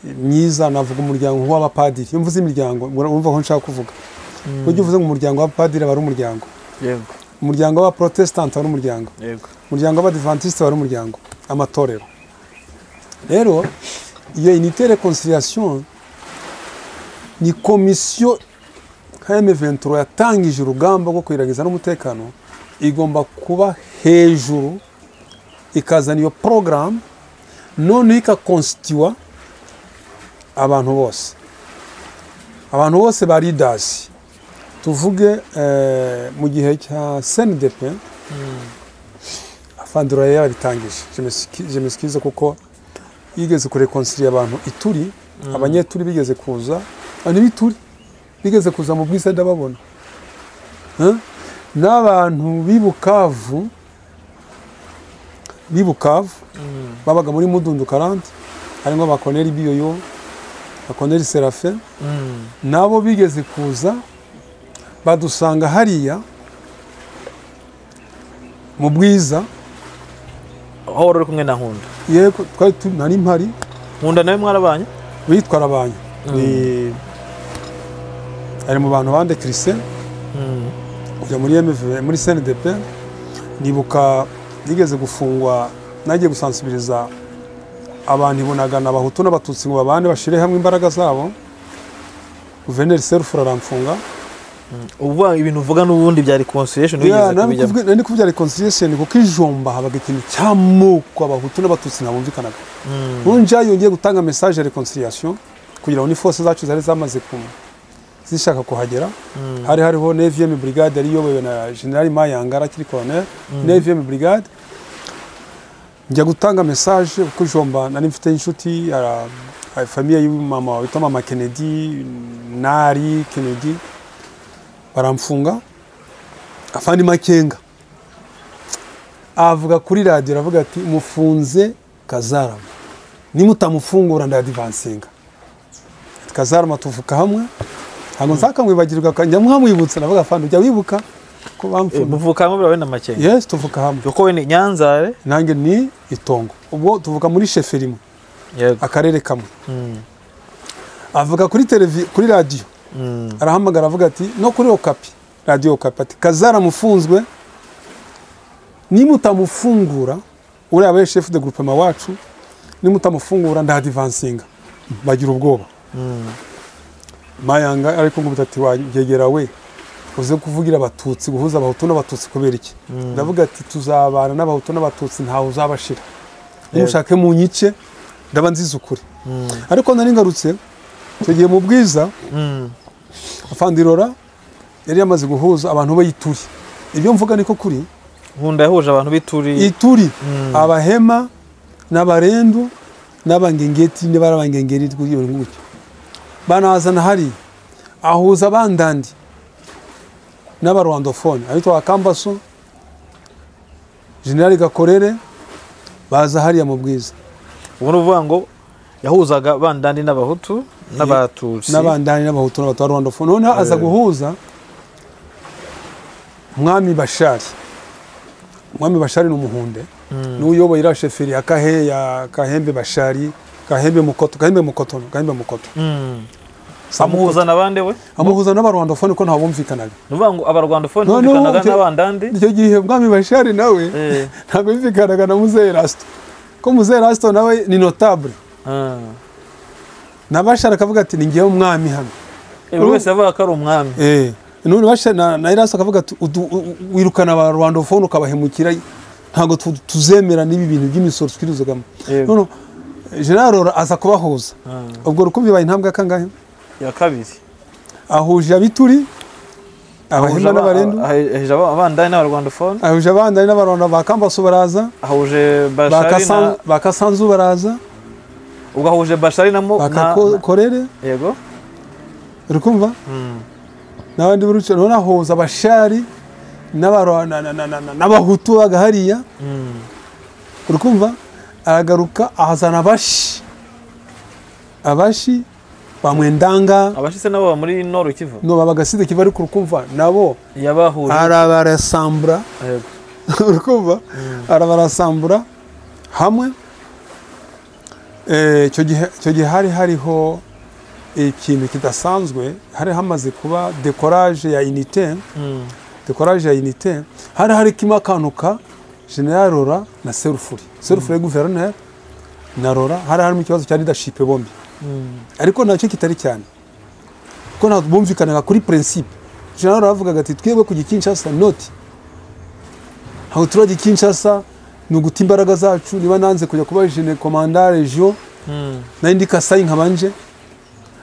myiza navuga umuryango nk'uw'abapadiri iyo mvuze imiryango wumva aho nshaka kuvuga mm, ujya uvuze ngo umuryango w'abapadiri aba ari umuryango yego umuryango w'abaporotesitanti aba ari umuryango yego umuryango w'abadivantisite aba ari umuryango amatorero rero iyo unite reconciliation ni komisiyo nka M23 yatangije urugamba rwo kwiragiza n'umutekano igomba kuba hejuru ikazana iyo porogaramu noneho ikakonsitiwa abantu bose abantu bose ba leaders tuvuge eh, mu gihe cya CNDP afandura yari yarabitangije Je m'excu- je m'excuse kuko yigeze kureconcilia abantu ituri abanyeturi bigeze kuza abantu b'ituri bigeze kuza mu bwiza ndababona Huh? n'abantu b'i bukavu b'i bukavu Mm, babaga muri mudundu karante harimo bakoneri biyoyo bakoneri serafe mm, nabo bigeze kuza badusanga hariya mu bwiza aho wari uri kumwe na nkunda yego twari tu- nari mpari nkunda nawe mwarabanye witwa rabanye ni ari mu bantu bande christian Mm, kujya muri MV muri CNDP nibuka nigeze gufungwa nagiye gusansibiliza abantu ibunagana abahutu n'abatutsi ngo babane bashire hamwe imbaraga zabo guverineri serufura aramfunga ubu ibintu uvuga n'ubundi bya reconciliation Ya, wigeze nari kubijyamo kuvuga- nari kuvuga reconciliation kuko ijomba habaga ikintu cy'amoko abahutu n'abatutsi ntabumvikanaga Mm, ntunja yongeye gutanga message ya reconciliation kugira ngo nifose zacu zari zamaze ku zishaka kuhagera mm, hari hariho 9e brigade yari iyobowe na General Mayangara akiri colonel Mm. 9e brigade njya gutanga message kuko ijomba nari mfite inshuti ara famiye y'umama witwa mama Kennedy Nari Kennedy baramfunga afandi makenga avuga kuri radiyo aravuga ati mufunze kazarama nimutamufungura ndadivansinga kazarama tuvuka hamwe ntabwo nzakamwibagirwa akajya mwamwibutsa navuga fana ujya wibuka ko bamfuna muvuka hamwe buriya we na makenga yes tuvuka hamwe kuko we ni nyanzare nanjye ni itongo ubwo tuvuka muri shefe rimwe yego akarere kamwe Mm, avuga kuri televi kuri radiyo mm, arahamagara avuga ati no kuri okapi radiyo okapi ati kazara mufunzwe nimutamufungura uriya we shefu de grupema wacu nimutamufungura ndadivansinga bagira ubwoba mm, mayanga ariko ngo ati wagegera we uze kuvugira abatutsi guhuza abahutu n'abatutsi kubera iki ndavuga ati tuzabana n'abahutu n'abatutsi ntawe uzabashira nimushake mu nyice ndaba nziza ukuri mm, ariko nari ngarutse tugiye mu bwiza mm. afandirora yari yamaze guhuza abantu be ituri ibyo mvuga niko kuri nkunda yahuje abantu b'ituri ituri abahema n'abarendu n'abangengeti n'abarabangengeri rw'iyo ngucyo banazana hari ahuza abandandi n'abarwandofone abitwa akambaso generali gakorere baza hariya mu bwiza ubu ni ukuvuga ngo yahuzaga bandandi n'abahutu n'abatutsi n'abandani n'abahutu n'abatarwandofone noneho aza Eh. guhuza mwami bashari mwami bashari ni umuhunde Mm, n'uyoboye iriya sheferi ya kahe ya kahembe bashari kahembe mukoto kahembe mukoto kahembe mukoto mm. amuhuza na bande we amuhuza n'abarwandofone ko ntabumvikanaga ni ukuvuga ngo abarwandofone No, no, bumvikanaga byo- n'abandandi icyo gihe mwami bashari nawe Eh, ntabwo yumvikanaga na muzehe rasito ko muzehe rasito nawe ni notabure ah. na bashari akavuga ati ni ngewe umwami hano Eh, buri wese yavuga ko ari umwami Eh, none basha na, na Erasto akavuga ati "Udu- u- u- wirukana aba Rwandofone ukabahemukira ntago tu- tuzemera n'ibi bintu by'imisoro twiruzagamo Yego. none General Rora aza kubahuza Ah, ubwo rukumbi baye intambwe kangahe ya kabiri ahuje abituri ahuje abahima aba- n'abarendu ahe- ahuje aba- abandani n'abarwandofone ahuje abandari n'abarwanda ba Kambasu baraza ahuje ba bashari na Kasan- ba Kasanzu baraza ubwo ahuje bashari na mo ba na- na- Kakorere yego rukumva Mm, n'abandi buruce none ahuza abashari n'abarwa- na- na- na- na- na- n'abahutu baga hariya mm. urikumva aragaruka ahazana abashi abashi ba mwendanga abashitse nabo baba muri noru kivu no babagaside kiva ariko urukumva nabo yabahuje arabarasambura yego urukumva arabarasambura hamwe Eh, icyo gihe icyo gihe hari hariho ikintu kidasanzwe hari hamaze kuba dekoraje ya inite Mm, dekoraje ya inite hari hari kimo akantu ka general rora na serufuri serufuri guverineri na rora hari harimo ikibazo cya leadership bombi mm, ariko nacyo kitari cyane kuko ntabwo bumvikanaga kuri principe general rora yavugaga ati twebwe kujya i kinshasa noti ntabwo turajya i kinshasa ni uguta imbaraga zacu niba nanze kujya kuba jene komanda regio mm. nari ndi kasayi nkabanje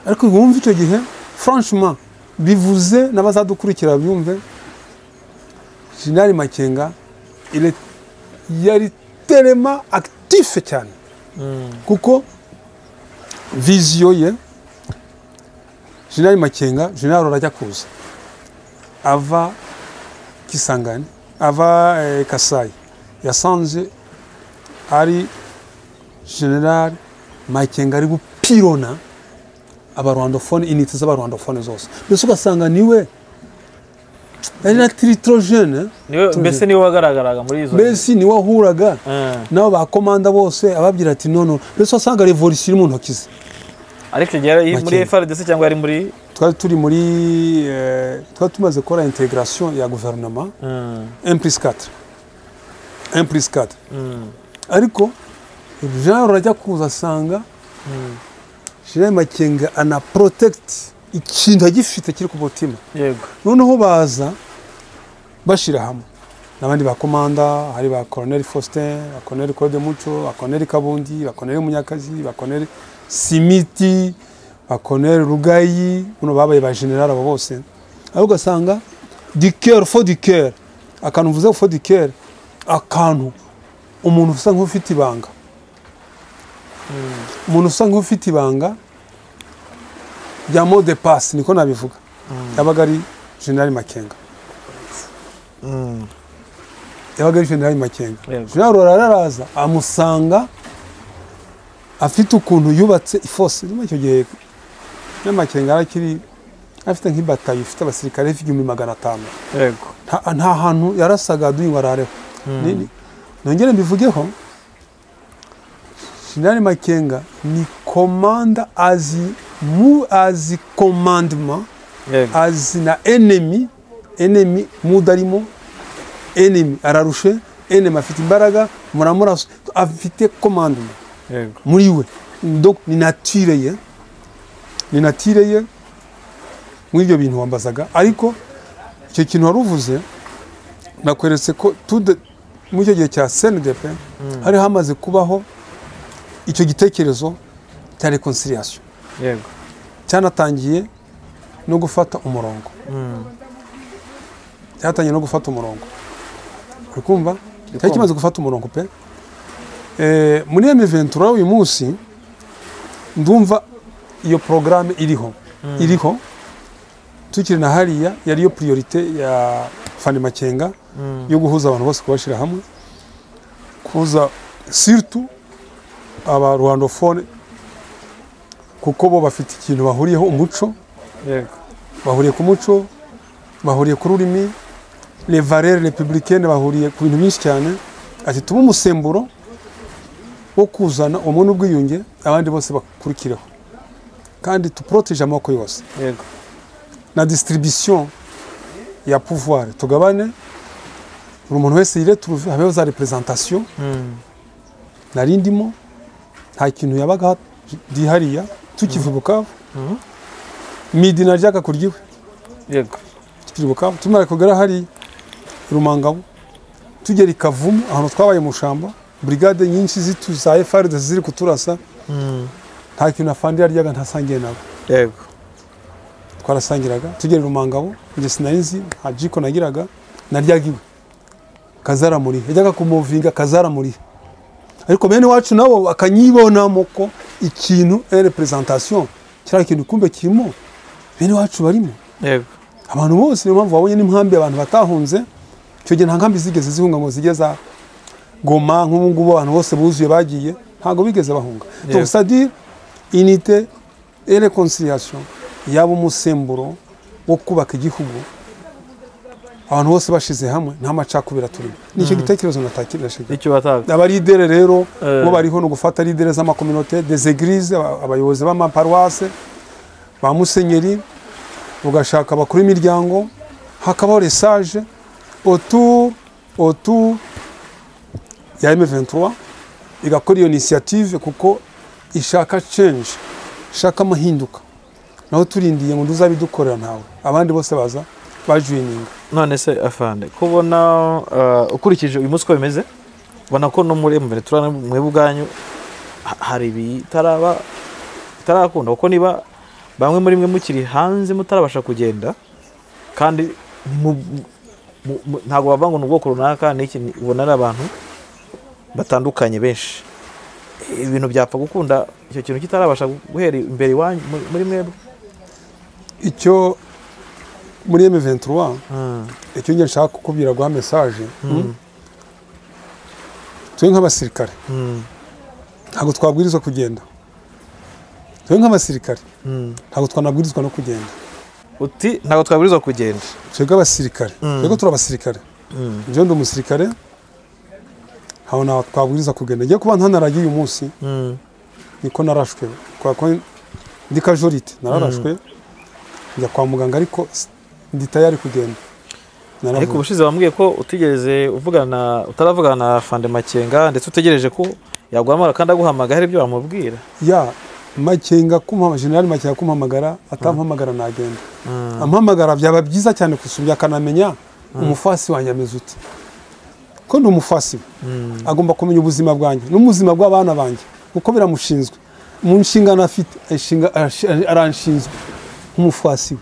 ariko wumva icyo gihe franchement bivuze n'abazadukurikira byumve jenerali makenga ile- yari terema actife cyane Mm, kuko viziyo ye jenerali makenga jenerali arajya kuza ava kisangani ava eh, kasayi yasanze ari jenerali makenga ari gupirona abarwandofone inite z'abarwandofone zose mbese ugasanga niwe ari na tiritorojene niwe mbese niwe wagaragaraga muri izo mbese niwe ahuraga Ah, nabo bakomanda bose ababwira ati nono mbese wasanga revolisiyo iri mu ntoki ze ariko icyo gihe yari muri Makenga. FRDC cyangwa yari muri twari turi muri eh, twari tumaze gukora integration ya guverinoma Mm, 1 plus 4 1 plus 4 mm, ariko jean rurajya kuza asanga mm. jean makenga ana protect ikintu agifite kiri ku mutima yego noneho baza bashira hamwe n'abandi bakomanda hari ba colonel faustin ba colonel claude muco ba colonel kabundi ba colonel munyakazi ba colonel simiti ba colonel rugayi buno babaye ba general abo bose aho ugasanga du coeur fo du coeur akantu mvuze fo du coeur akantu umuntu usa nk'ufite ibanga Mm, umuntu usa nk'ufite ibanga rya mot de passe niko nabivuga Mm. yabaga ari general makenga mm. yabaga ari generali makenga Yego. generali araraza amusanga afite ukuntu yubatse ifose rimwe icyo gihe na makenga yari akiri afite nk'ibatayo ifite abasirikare b'igihumbi magana atanu yego nta nta hantu yarasaga duyiwarareho Ni- ni- nongere mbivugeho jenerali makenga ni komanda azi mu azi komandema yego azi na enemi enemi mudarimo enemi ararushe enemi afite imbaraga muramurasa afite komandema yego muri we Donc, ni natire ye ni natire ye muri ibyo bintu wambazaga ariko icyo kintu wari uvuze nakweretse ko tude muri icyo gihe cya snidp hari hamaze kubaho icyo gitekerezo cya reconciliation yego cyanatangiye no gufata umurongo Mm. cyatangiye no gufata umurongo uri kumva cyari kimaze gufata umurongo pe Eh, muri emiventura uyu munsi ndumva iyo porogaramu iriho iriho tukiri na hariya yari yo priorite ya fani makenga Mm. yo guhuza abantu bose kubashyira hamwe kuza siritu aba rwandofone kuko bo bafite ikintu bahuriyeho umuco yego bahuriye ku muco bahuriye ku rurimi les valeurs républicaines bahuriye ku bintu byinshi cyane ati tuba umusemburo wo kuzana umwe n'ubwiyunge abandi bose bakurikireho kandi tuprotege amoko yose yego na distribution ya pouvoir tugabane buri muntu wese yiretrouve habeho za representation Mm. nari ndimo nta kintu yabaga ndi hariya tukiva i bukavu Mhm. midi naryaga kurya iwe yego tukiri bukavu tumara kugera hari rumangabo tugera i kavumu ahantu twabaye mu shamba brigade nyinshi zitu za FRDC ziri kuturasa Mm. nta kintu afandi yaryaga ntasangiye nabo yego twarasangiraga tugera i rumangabo njye sinari nzi nta jiko nagiraga naryaga iwe kazaramurihe yajyaga kumuvinga kazaramurihe ariko bene wacu nabo bakanyibonamo ko ikintu representation kiriya kintu kumbe kirimo bene wacu barimo yego abantu bose niyo mpamvu wabonye n'inkambi abantu batahunze icyo gihe nta nkambi zigeze zihunga ngo zijye za goma nk'ubu ngubu abantu bose buzuye bagiye ntabwo bigeze bahunga Yego. donc c'est-à-dire unité et réconciliation yaba umusemburo wo kubaka igihugu abantu bose bashize hamwe nta macakubira turimo nicyo gitekerezo natakirashije icyo bataga abaridere rero Eh. bo bariho ni ugufata lidere z'amakominote des eglises aba- abayobozi b'amaparuwase ba musenyeri ugashaka abakuru b'imiryango hakabaho lesage autour autour ya M23 igakora iyo initiative kuko ishaka change ishaka amahinduka naho turindiye ngo ntuzabidukorera ntawe abandi bose baza bajuyininga none se afande kubona uh, ukurikije uyu munsi uko bimeze ubona ko no muri mbere turane mwe ubwanyu ha- hari ibitaraba bitarakunda kuko niba bamwe muri mwe mukiri hanze mutarabasha kugenda kandi mu- mu- mu- ntabwo bavuga ngo ni ubwoko runaka ni iki ni- ubona ari abantu batandukanye benshi ibintu byapfa gukunda icyo kintu kitarabasha guhera imbere iwanyu muri- muri mwebwe icyo muri M23 Mm, icyo njye nshaka kukubwira guha mesaje mm, twe nk'abasirikare mm, ntabwo twabwirizwa kugenda twe nk'abasirikare mm. ntabwo twanabwirizwa no kugenda uti ntabwo twabwirizwa kugenda twebwe abasirikare Mm. twebwe turi abasirikare Mm, njyewe ndi umusirikare ntabwo ntabwo twabwiriza kugenda ngiye kuba ntanaragiye uyu munsi mm, niko narashwe kubera ko ndi kajorite nararashwe njya kwa muganga ariko s- ndi tayari kugenda ariko naravuye ubushize wambwiye ko utigeze uvugana utaravugana na fande makenga ndetse utegereje ko yaguhamagara kandi aguhamagara hari ibyo wamubwira ya makenga kumpamagara generali makenga kumpamagara atampamagara nagenda Mm, ampamagara byaba byiza cyane gusumbya akanamenya umufasi wanjye ameze ute ko ndi umufasi we mm, agomba kumenya ubuzima bwanjye n'ubuzima bw'abana banjye kuko biramushinzwe mu nshingano afite ashinga- ash- aranshinzwe nk'umufasi we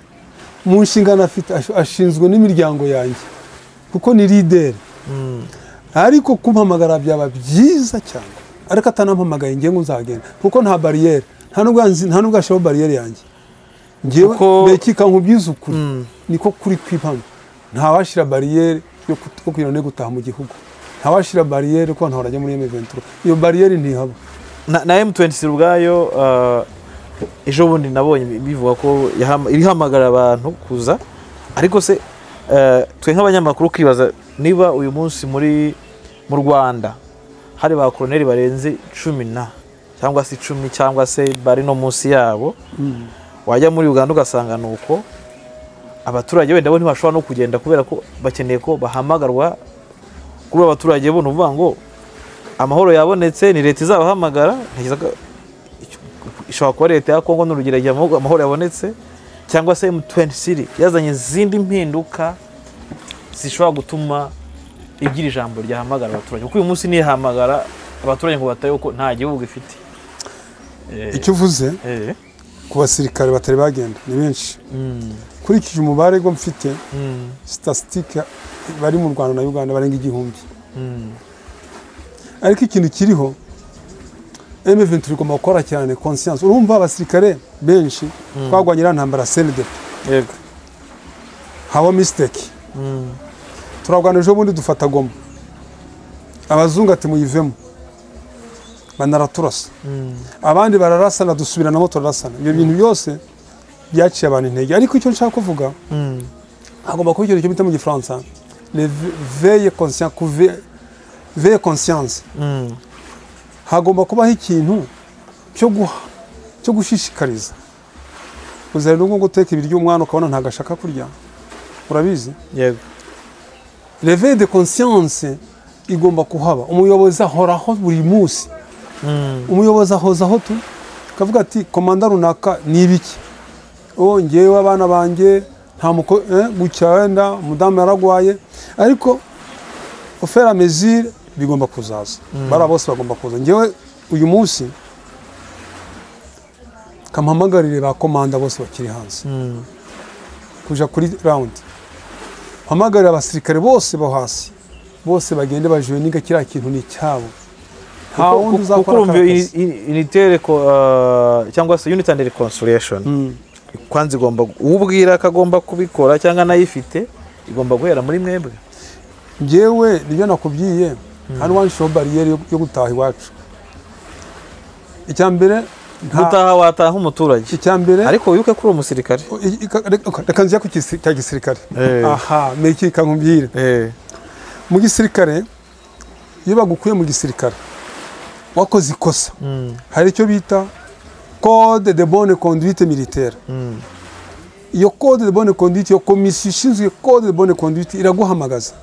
mu nshingano afite ash- ashinzwe n'imiryango yanjye kuko ni lideri mm, ariko kumpamagara byaba byiza cyane ariko atanampamagaye ngewe ngo nzagenda kuko nta bariyeri nta nubwo nzi- nta nubwo ashiraho bariyeri yanjye ngewe Kuko- mbekika nkubwize ukuri mm, niko kuri kwipamo ntawashyira bariyeri yo kut- yo kugira ngo gutaha mu gihugu ntawashyira bariyeri ko abantu barajya muri M23 iyo bariyeri ntihaba na na M26 ubwayo uh, ejo bundi nabonye bivuga ko yahama- ibihamagara abantu kuza ariko se eh, twe nk'abanyamakuru kwibaza niba uyu munsi muri mu rwanda hari ba koroneri barenze cumi na cyangwa se icumi cyangwa se bari no munsi yabo wajya muri uganda ugasanga ni uko abaturage wenda bo ntibashobora no kugenda kubera ko bakeneye ko bahamagarwa kuri abo baturage bo ni ukuvuga ngo amahoro yabonetse ni leta izabahamagara ntekereza ko icyo- ishobora kuba leta ya kongo n'urugero igihe amahoro amahoro yabonetse cyangwa se m23 yazanye izindi mpinduka zishobora gutuma igira ijambo ryahamagara abaturage kuko uyu munsi nihamagara abaturage ngo bataye ko nta gihugu ifite Eh, icyo uvuze eh, ku basirikare batari bagenda ni benshi mm, nkurikije umubare ngo mfite mm, sitasitike bari mu rwanda na uganda barenga igihumbi mm, ariko ikintu kiriho M23 igomba gukora cyane conscience urumva abasirikare benshi twagwanye iriya ntambara CNDP yego haba mistake mm, turarwana ejo bundi dufata goma abazungu ati muyivemo banaraturasa mm, abandi bararasana dusubiranamo turarasana ibyo bintu byose byaciye abantu intege ariko icyo nshaka kuvuga mm, hagomba kuba ikintu cyo bita mu gifaransa le- veye conscience kuve- veye conscience mm, hagomba kubaho ikintu cyo guha cyo gushishikariza uzari n'ubwo ngo uteka ibiryo umwana ukabona ntabwo ashaka kurya urabizi yego reve de conscience igomba kuhaba umuyobozi ahoraho buri munsi mm, umuyobozi ahoza aho tu akavuga ati komanda runaka ni ibiki oh ngewe abana banjye nta muko eh, gutya wenda umudamu yaragwaye ariko ofera mesure bigomba kuzaza bariya bose bagomba kuza ngewe uyu munsi kampamagarire ba komanda bose bakiri hanze mm, kuja kuri rawundi mpamagarira abasirikare bose bo hasi bose bagende bajuye niga kiriya kintu ni icyabo nta Kuko- wundi kuko uzakora urumva aka kazi unitere cyangwa se unit and reconciliation Mm, kwanza igomba ubwira ko agomba kubikora cyangwa anayifite igomba guhera muri mwebwe njyewe nibyo nakubwiye nta n'uwanshiho bariyeri yo- yo gutaha iwacu icya mbere nta- gutaha wataha nk'umuturage icya mbere ariko wibuke kuri uwo musirikare i- i- reka- reka nzira ku gisi- cya gisirikare Eh. aha meki kankubwire Eh, mu gisirikare iyo bagukuye mu gisirikare wakoze ikosa mm, hari icyo bita code de bonne conduite militaire mm, iyo code de bonne conduite iyo komisiyo ishinzwe code de bonne conduite iraguhamagaza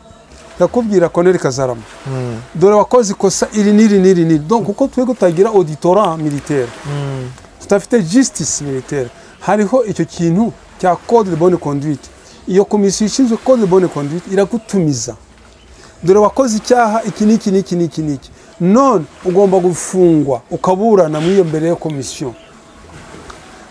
irakubwira koneri kazarama mm, dore wakoze ikosa iri n'iri n'iri n'iri donc kuko twe gutagira auditora militaire mm, tudafite justice militaire hariho icyo kintu cya code de bonne conduite iyo komisiyo ishinzwe code de bonne conduite iragutumiza dore wakoze icyaha iki n'iki n'iki n'iki n'iki none ugomba gufungwa ukaburana muri iyo mbere ya komisiyo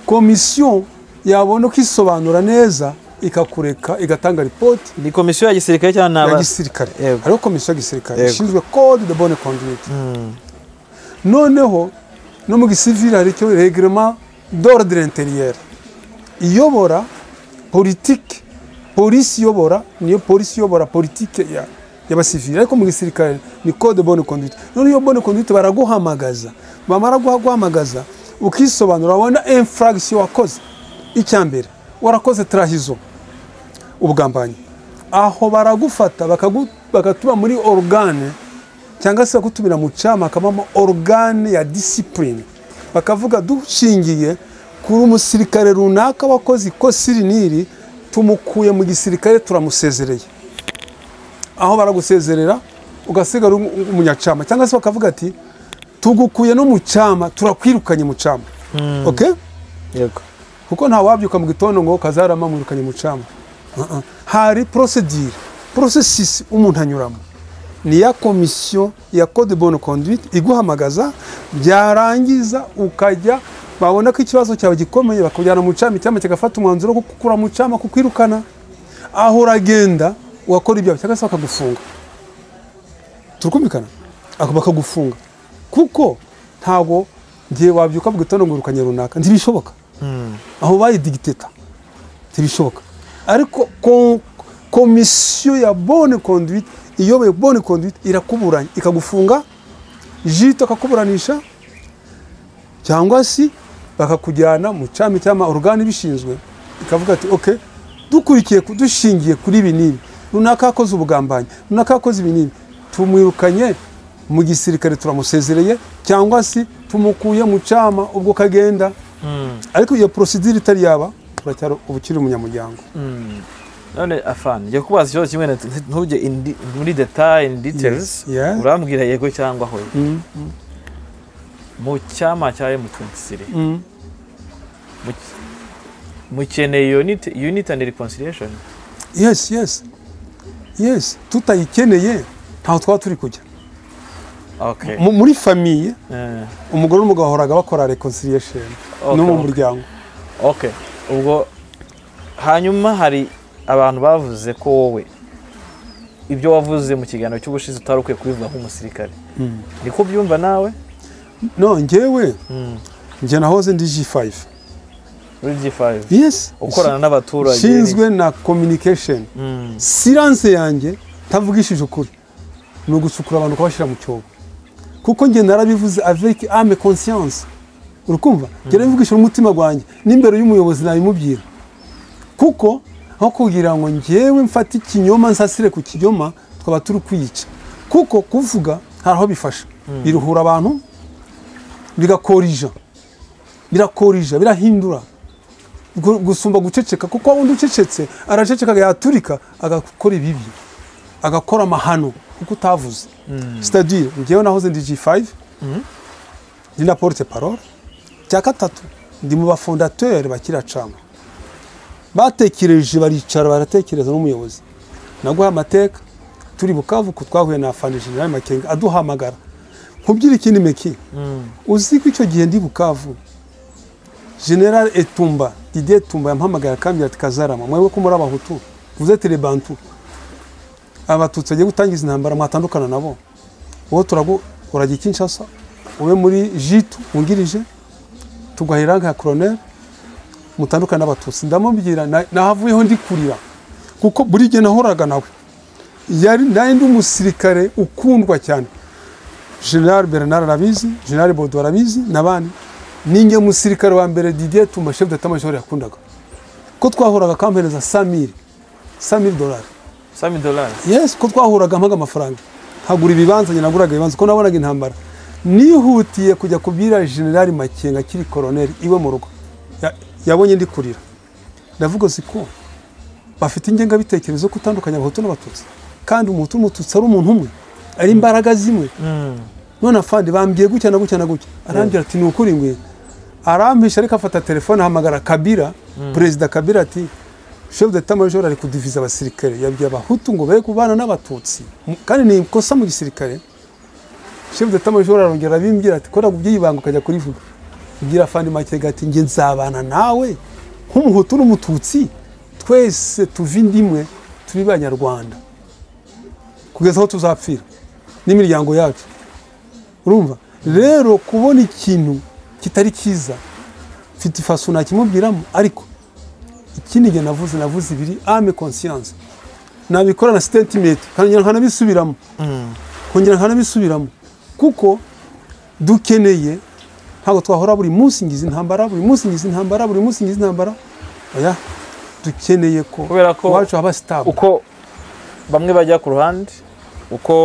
komisiyo yabona ukisobanura neza ikakureka igatanga ripoti ni komisiyo ya gisirikare cyangwa ni ya aba- gisirikare Yego. hariho komisiyo ya gisirikare Yego. ishinzwe code de bonne conduite Mm, noneho no mu gisivili hari icyo regirema d'ordre intérieur iyobora politike polisi iyobora niyo polisi iyobora politike ya- y'abasivili ariko mu gisirikare ni code de bonne conduite none iyo bonne conduite baraguhamagaza bamara guhamagaza ukisobanura wabona infraction wakoze icya mbere warakoze trahizo ubugambanyi aho baragufata bakagu- bagatuma muri organe cyangwa se bagutumira mu cyama hakabamo organe ya disipurine bakavuga dushingiye kuri umusirikare runaka wakoze ikosa iri n'iri tumukuye mu gisirikare turamusezereye aho baragusezerera ugasigara uri umunyacama cyangwa se bakavuga ati tugukuye no mu cyama turakwirukanye mu cyama okay? yego kuko nta wabyuka mu gitondo ngo kazarama mwirukanye mu cyama Uh-uh. hari procedure processus umuntu anyuramo ni ya komisiyo ya code de bonne conduite iguhamagaza byarangiza ukajya babona ko ikibazo cyawe gikomeye bakujyana mu cyama icyama kigafata umwanzuro wo kukura mu cyama kukwirukana aho uragenda ugakora ibyawe cyangwa se bakagufunga turikumvikana Ako bakagufunga kuko ntabwo ngiye wabyuka mu gitondo ngo wirukanye runaka ntibishoboka Mm, aho bayidigiteta ntibishoboka ariko ko- komisiyo ya bonne conduite iyoboye bonne conduite irakuburanya ikagufunga jito akakuburanisha cyangwa se bakakujyana mu cyami cy'ama orugani ibishinzwe ikavuga ati ok dukurikiye ku- dushingiye kuri ibi n'ibi runaka yakoze ubugambanyi runaka yakoze ibi n'ibi tumwirukanye mu gisirikare turamusezereye cyangwa se tumukuye mu cyama ubwo kagenda ariko iyo porosidire itari yaba uracyari uba ukiri umunyamuryango none afana njya kubaza ikibazo kimwe na- ntujye in de- muri detaye in details Yes, yeah. urambwira yego cyangwa hoya Mm. mu cyama cya M23 mu- mukeneye unit unit and reconciliation yes yes yes tutayikeneye ntaho twaba turi kujya okay Mu- muri famiye Eh, umugore n'umugabo bahoraga bakora reconciliation okay, no mu okay. muryango okay ubwo hanyuma hari abantu bavuze ko wowe ibyo wavuze mu kiganiro cy'ubushize utari ukwiye kubivuga nk'umusirikare niko byumva nawe no njyewe Mm. njye nahoze ndi G5 muri G5 yes ukorana n'abaturage nshinzwe na communication Mm. silence yanjye tavugishije ukuri ni ugucukura abantu ukabashyira mu cyobo kuko njye narabivuze avec ame conscience urukumva njye nabivugishije umutima gwanjye n'imbere y'umuyobozi nabimubwira kuko aho kugira ngo njyewe mfate ikinyoma nsasire ku kinyoma twaba turi kwiyica kuko kuvuga hari aho bifasha biruhura abantu bigakorija birakorija birahindura Gu- gusumba guceceka kuko undi ucecetse araceceka yaturika agakora ibibi agakora amahano kuko utavuze sitadire ngewe nahoze ndi G5 ndi na porte parole cya gatatu ndi mu bafondateri bakiracama batekereje baricara baratekereza n'umuyobozi naguha amateka turi bukavu ko twahuye na afande general makenga aduhamagara nkubwire ikindi meki Mm. uzi ko icyo gihe ndi bukavu general etumba didier etumba yampamagaye akambwira ati kazarama mwebwe ko muri abahutu vuze les bantu abatutsi bagiye gutangiza intambara mwatandukana nabo wowe turagu urajya kinshasa ube muri jitu wungirije tugahera nka colonel mutandukane n'abatutsi ndamubwira na- nahavuyeho ndi kurira kuko buri gihe nahoraga nawe yari nari ndi umusirikare ukundwa cyane general bernard arabizi general bodo arabizi n'abandi ninjye musirikare wa mbere didier tumba chef d'état major yakundaga ko twahuraga akampereza 100000 100000 dollars Sami dollars yes ko twahuraga mpaga amafaranga nkagura ibibanza njye naguraga ibibanza ko nabonaga intambara nihutiye kujya kubwira generali makenga akiri koroneri iwe mu rugo Ya- yabonye ndi kurira ndavuga si ko bafite ingengabitekerezo yo gutandukanya abahutu n'abatutsi kandi umuhutu n'umututsi ari umuntu umwe ari imbaraga zimwe none afande bambwiye gutya na gutya na gutya arambwira ati ni ukuri ngwino arampisha ariko afata telefone ahamagara kabira perezida kabira ati chef d'état major ari kudiviza abasirikare yabwiye abahutu ngo be kubana n'abatutsi M- kandi ni ikosa mu gisirikare chef d'état major arongera abimbwira ati kora gubye ibanga ukajya kurivuga ubwira afande makega ati nge nzabana nawe nk'umuhutu n'umututsi twese tuva inda imwe turi banyarwanda kugeza aho tuzapfira n'imiryango yacu urumva rero kubona ikintu kitari cyiza mfite ifaso nakimubwiramo ariko ikindi njye navuze navuze ibiri ame conscience nabikora na statement nkongera nkanabisubiramo nkongera nkanabisubiramo kuko dukeneye ntabwo twahora buri munsi ngize intambara buri munsi ngize intambara buri munsi ngize intambara oya dukeneye ko Kubera ko iwacu haba stable uko bamwe bajya ku ruhande uko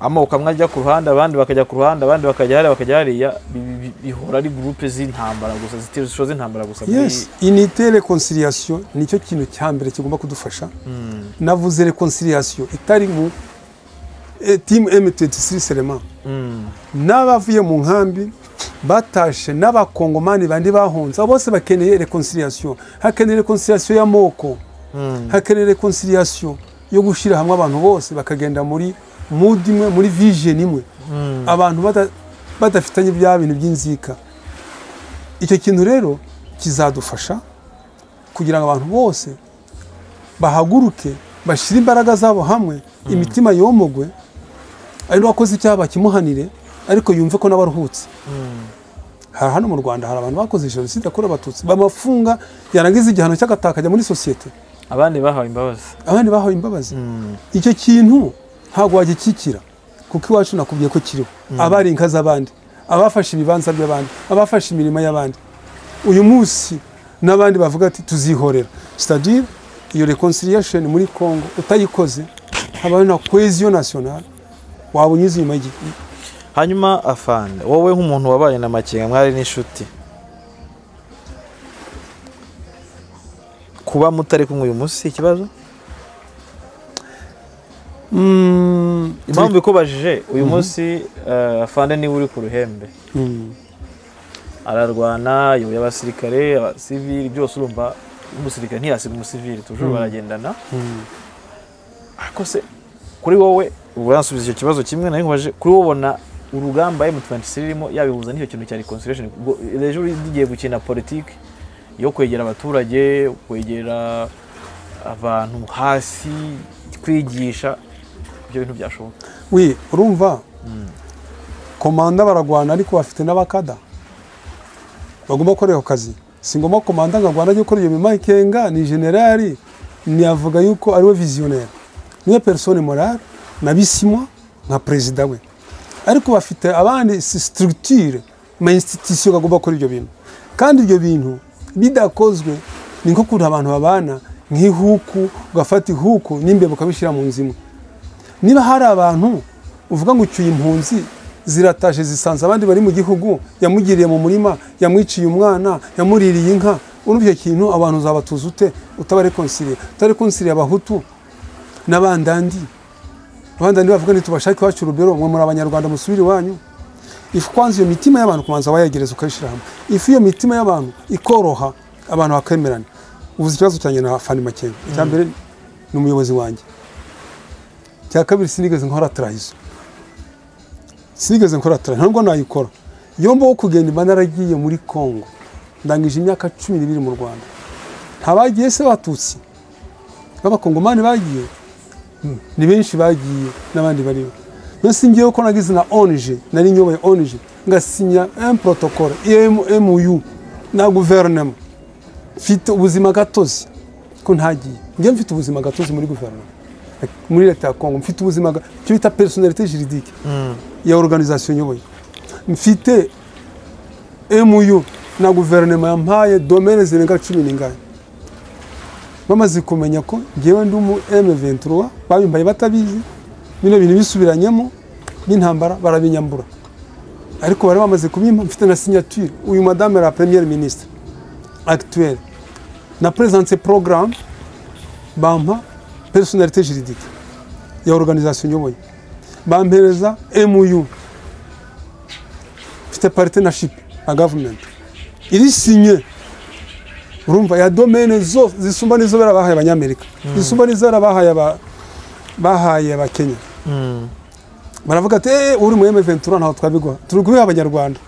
amoko amwe ajya ku ruhande abandi bakajya ku ruhande abandi bakajya hariya bakajya hariya bi- bi- bi- bihora ari gurupe z'intambara gusa zitirisho z'intambara gusa muri- yes unité reconciliation nicyo kintu cya mbere kigomba kudufasha Mm, navuze reconciliation itari mu eh, team M23 seulement mm, n'abavuye mu nkambi batashe n'abakongomani bandi bahunze abo bose bakeneye reconciliation hakeneye reconciliation y'amoko mm, hakeneye reconciliation yo gushyira hamwe abantu bose bakagenda muri mood imwe muri vision imwe mm. abantu bada- badafitanye bya bintu by'inzika icyo kintu rero kizadufasha kugira ngo abantu bose bahaguruke bashyire imbaraga zabo hamwe imitima yomogwe ari n'uwakoze icyaha bakimuhanire ariko yumve ko n'abaruhutse hari hano mu rwanda hari abantu bakoze jenoside yakorewe abatutsi bamafunga yarangiza igihano cy'agataka akajya muri sosiyete abandi bahawe imbabazi abandi bahawe imbabazi Mm, icyo kintu ntabwo wagikikira kuko iwacu nakubwiye ko kiriho abari inka z'abandi abafashe ibibanza by'abandi abafashe imirimo y'abandi uyu munsi n'abandi bavuga ati tuzihorera sitadire iyo reconciliation muri congo utayikoze habaho na cohesion nationale waba unyuze inyuma y'igihe hanyuma afande wowe nk'umuntu wabaye na makenga mwari n'inshuti kuba mutari kumwe uyu munsi si ikibazo Mm, impamvu ikubajije uyu munsi eh, afande niwe uri ku ruhembe mm, ararwana yoboye abasirikare abasivili byose urumva umusirikare ntiyasiga umusivili tujuru baragendana mm. ariko se kuri wowe uransubiza icyo kibazo kimwe nari nkubaje kuri wowe ubona urugamba M23 irimo yabihuza n'icyo kintu cya reconciliation ubwo ejo rigiye gukina politiki yo kwegera abaturage kwegera abantu hasi kwigisha ibyo bintu byashoboka wi urumva komanda baragwana ariko bafite n'abakada bagomba gukora ako kazi si ngombwa komanda ngo agwana ajye gukora iyo mirimo ikenga ni generali ntiyavuga yuko ari we viziyoneri niwe perisone morale nabisimwa nka perezida we ariko bafite abandi sitirutire ma insititisiyo bagomba gukora ibyo bintu kandi ibyo bintu bidakozwe ni nko kuntu abantu babana nk'ihuku ugafata ihuku n'imbeba ukabishyira mu nzu imwe niba hari abantu uvuga ngo ucyuye impunzi zirataje zisanze abandi bari mu gihugu yamugiriye mu murima yamwiciye umwana yamuririye inka urumva icyo kintu abantu uzabatuza ute utabarekonsiriye utarekonsiriye abahutu n'abandandi abandandi bavuga ngo tubashake iwacu urubero mwe muri abanyarwanda musubire iwanyu ifu kwanza iyo mitima y'abantu kubanza wayegereza ukayishyira hamwe ifu iyo mitima y'abantu ikoroha abantu bakemerana ubuze ikibazo cyanjye na fani makenga icya mbere ni umuyobozi wanjye cya kabiri sinigeze nkora tarayizo sinigeze nkora tarayizo ntabwo nayikora iyo mbaho kugenda imba naragiye muri congo ndangije imyaka cumi n'ibiri mu rwanda nta bagiye se batutsi b'abakongomani bagiye Hmm, ni benshi bagiye n'abandi bariho mbese ngewe ko nagize na onije nari nyoboye onije ngasinya emu porotokole emu na guverinoma mfite ubuzima gatozi ko ntagiye njyewe mfite ubuzima gatozi muri guverinoma muri leta ya kongo mfite ubuzima ga- icyo bita personalite juridike ya organization nyoboye mfite mu na guverinoma yampaye domene zirenga cumi n'ingani bamaze kumenya ko ngewe ndi umu M23 babimbaye batabizi bino bintu bisubiranyemo n'intambara barabinyambura ariko bari bamaze kubimpa mfite na signature uyu madame la première ministre actuelle na présente programme bampa personnalité juridique ya organisation nyoboye bampereza mu mfite partnership na government iri sinye urumva ya domaine zo zisumba n'izo bera bahaye abanyamerika zisumba n'izo bera bahaye aba bahaye abakenya baravuga ati "Eh, uri mu M23 ntaho twabiguha turi guha abanyarwanda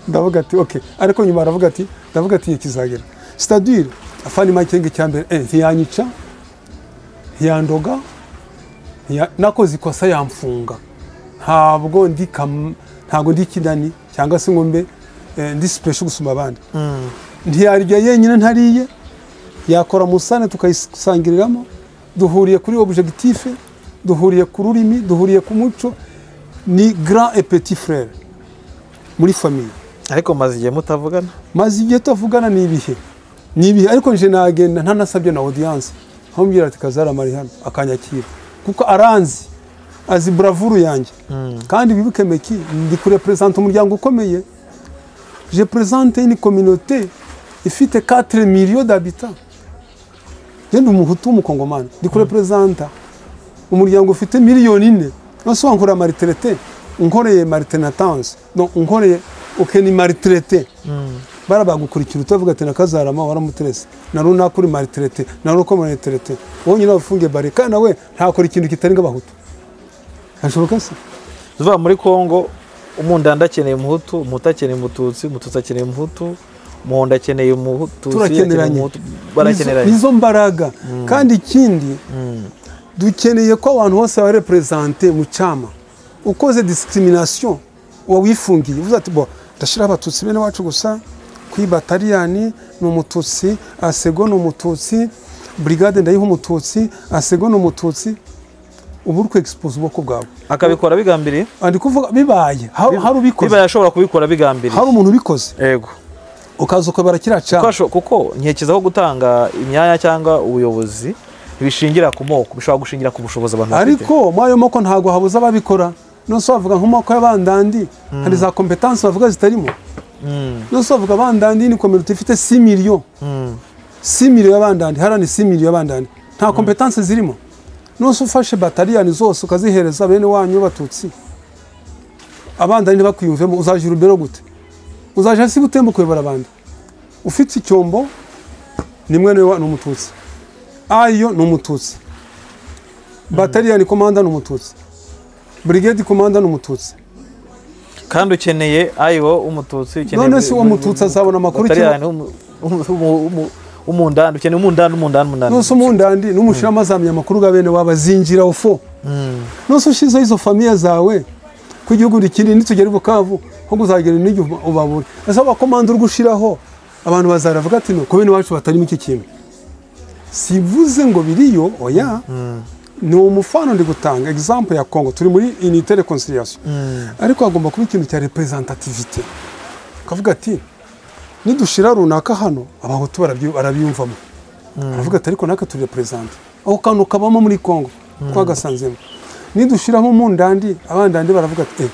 ndavuga ati okay ariko nyuma aravuga ati ndavuga ati igihe kizagera c'est-à-dire afani makenga cyambere eh ntiyanyica ntiyandoga ntiya- nakoze ikosa yamfunga ntabwo ndi kam- ntabwo ndi kinani cyangwa se ngo mbe eh, ndi special gusumba abandi ntiyarya yenyine ntariye yakora musane tukayisangiriramo duhuriye kuri objectif duhuriye ku rurimi duhuriye ku muco ni grand et petit frère muri famille ariko maze igihe mutavugana maze igihe tuvugana ni ibihe ni ibihe ariko nje nagenda ntanasabye na audience nkamubwira ati kazara mari hano akanyakira kuko aranzi azi buravuru yanjye kandi wibuke meki ndi kurepresenta umuryango ukomeye je présente une communauté ifite 4 millions d'habitants je ndi umuhutu w'umukongomani ndi kurepresenta umuryango ufite miliyoni ine nose wankora maritrete unkoreye maritenatanse no unkoreye ukeni maritrete bara bagukurikira utavuga ati nakazarama waramuterese na runaka uri maritrete na runaka uri maritrete wowe nyine wafunge bare kandi nawe ntakora ikintu kitari nk'abahutu hashoboka se tuvuga muri congo umundanda akeneye umuhutu umuhutu akeneye umututsi umututsi akeneye umuhutu umuhondo akeneye umuhutu turakeneranye barakeneranye nizo mbaraga kandi ikindi dukeneye ko abantu bose baba represente mu cyama ukoze discrimination uba wifungiye uvuze ati bo ndashyiraho abatutsi bene wacu gusa kuri bataliyani ni umututsi asego ni umututsi brigade ndayiha umututsi asego ni umututsi uba uri kwegisipoza ubwoko bwawe akabikora bigambiriye ndi kuvuga bibaye ha- hari ubikoze biba yashobora kubikora bigambiriye hari umuntu ubikoze yego ukaza ukabara kiriya Kuko cyapa asho- kuko ntekerezaho gutanga imyanya cyangwa ubuyobozi bishingira ku moko bishobora gushingira ku bushobozi abantu bafite ariko muri ayo moko ntabwo habuze ababikora nonese wavuga nk'amoko y'abandandi hari za kompetansi bavuga zitarimo Mm, nonese wavuga abandandi ni kominote ifite si miliyo mm, si miliyo y'abandandi harani si miliyo y'abandandi nta kompetansi zirimo nonese ufashe bataliyani zose ukazihereza bene wanyu b'abatutsi abandandi ntibakwiyumvemo uzaje urubero gute uzaje hasi butembo kuyobora abandi ufite icyombo ni mwene wa ni umututsi ayo ni umututsi bataliyani komanda ni umututsi burigedi komanda ni umututsi kandi ukeneye ayiwo umututsi ukeneye none se uwo mututsi azabona amakuru ki bataliyani w'umu- w'umu- w'umu- w'umu- w'umundandi ukeneye umundandi umundandi umundandi nose umundandi n'umushyiramo azamenya amakuru ga bene wabo azinjira ufo Mm, nose ushizeho izo famiye zawe ko igihugu gikinini nitugera i bukavu nko kuzagera n'igihe ubabura ese abakomanda uri gushiraho abantu bazaravuga ati nuko bene wacu batarimo iki kintu sivuze ngo biriyo oya ni umufano ndi gutanga egizampu ya kongo turi muri inite reconciliation mm, ariko hagomba kuba ikintu cya representativite ukavuga ati nidushira runaka hano abahutu barabyu- barabyumvamo aravuga ati ariko natwe turi representa ako kantu kabamo muri congo twagasanzemo nidushiramo mundandi abandandi baravuga ati eh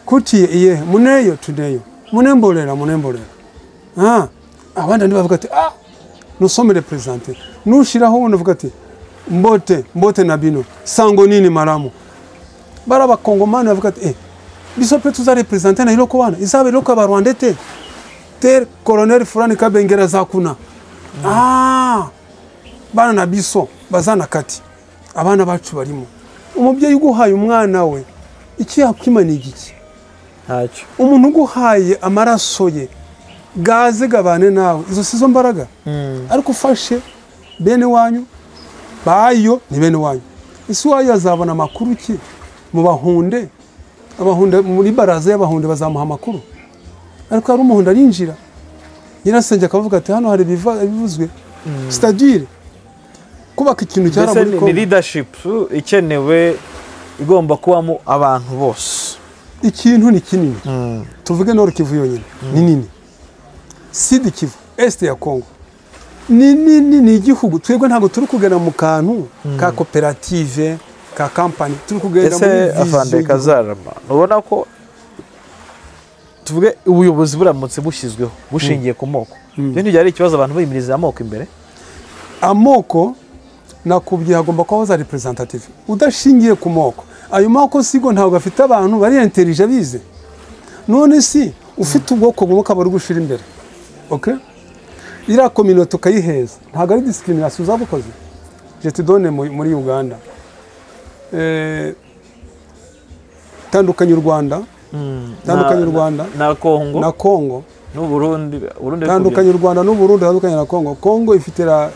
kutiye iye muneyo tuneyo munemborera munemborera ah abandandi bavuga ati ah nusome represente nushiraho wundi avuga ati mbote mbote na bino sango nini maramu bari abakongomani bavuga ati eh biso pe tuzarepresente na iloko wana izaba iloko abarwanda te ter colonel fulani kabengera zakuna ah bana na biso bazana kati abana bacu barimo umubyeyi uguhaye umwana we iki yakwimana igiki ntacyo umuntu uguhaye amaraso ye gaze gabane nawe izo si zo mbaraga Mm, ariko ufashe bene wanyu bayo ni bene wanyu ese uwayo azabona amakuru ki mu bahunde abahunde muri baraza y'abahunde bazamuha amakuru ariko hari umuhunde arinjira nyirasenge akavuga ati hano hari ibiva- ibivuzwe sitadire kubaka ikintu cyara mbese muri ni ni kongo leadership ikenewe igomba kubamo abantu bose ikintu ni kinini Mm, tuvuge noro kivu yonyine ni nini sidi kivu esite ya kongo ni nini ni igihugu twebwe ntabwo turi kugenda mu kantu ka koperative ka kampani turi kugenda muri ese vision afande y'igihugu. kazarama ubona ko tuvuge ubuyobozi buramutse bushyizweho bushingiye ku moko Mm. ibyo ntibyari ikibazo abantu bimiriza amoko imbere amoko nakubwiye hagomba kubaho za representative udashingiye ku moko ayo moko sigo ntabwo afite abantu bari interije bize none si ufite ubwoko bumwe ukaba uri gushira imbere okay? iriya kominote ukayiheza ntabwo ari discrimination uzabukoze jetidone muri uganda Eh, tandukanye u rwanda Tandukanye u Na- Rwanda. na na Kongo na kongo n'uburundi urundi ariko tandukanye u rwanda n'uburundi tandukanye na kongo kongo ifite ra...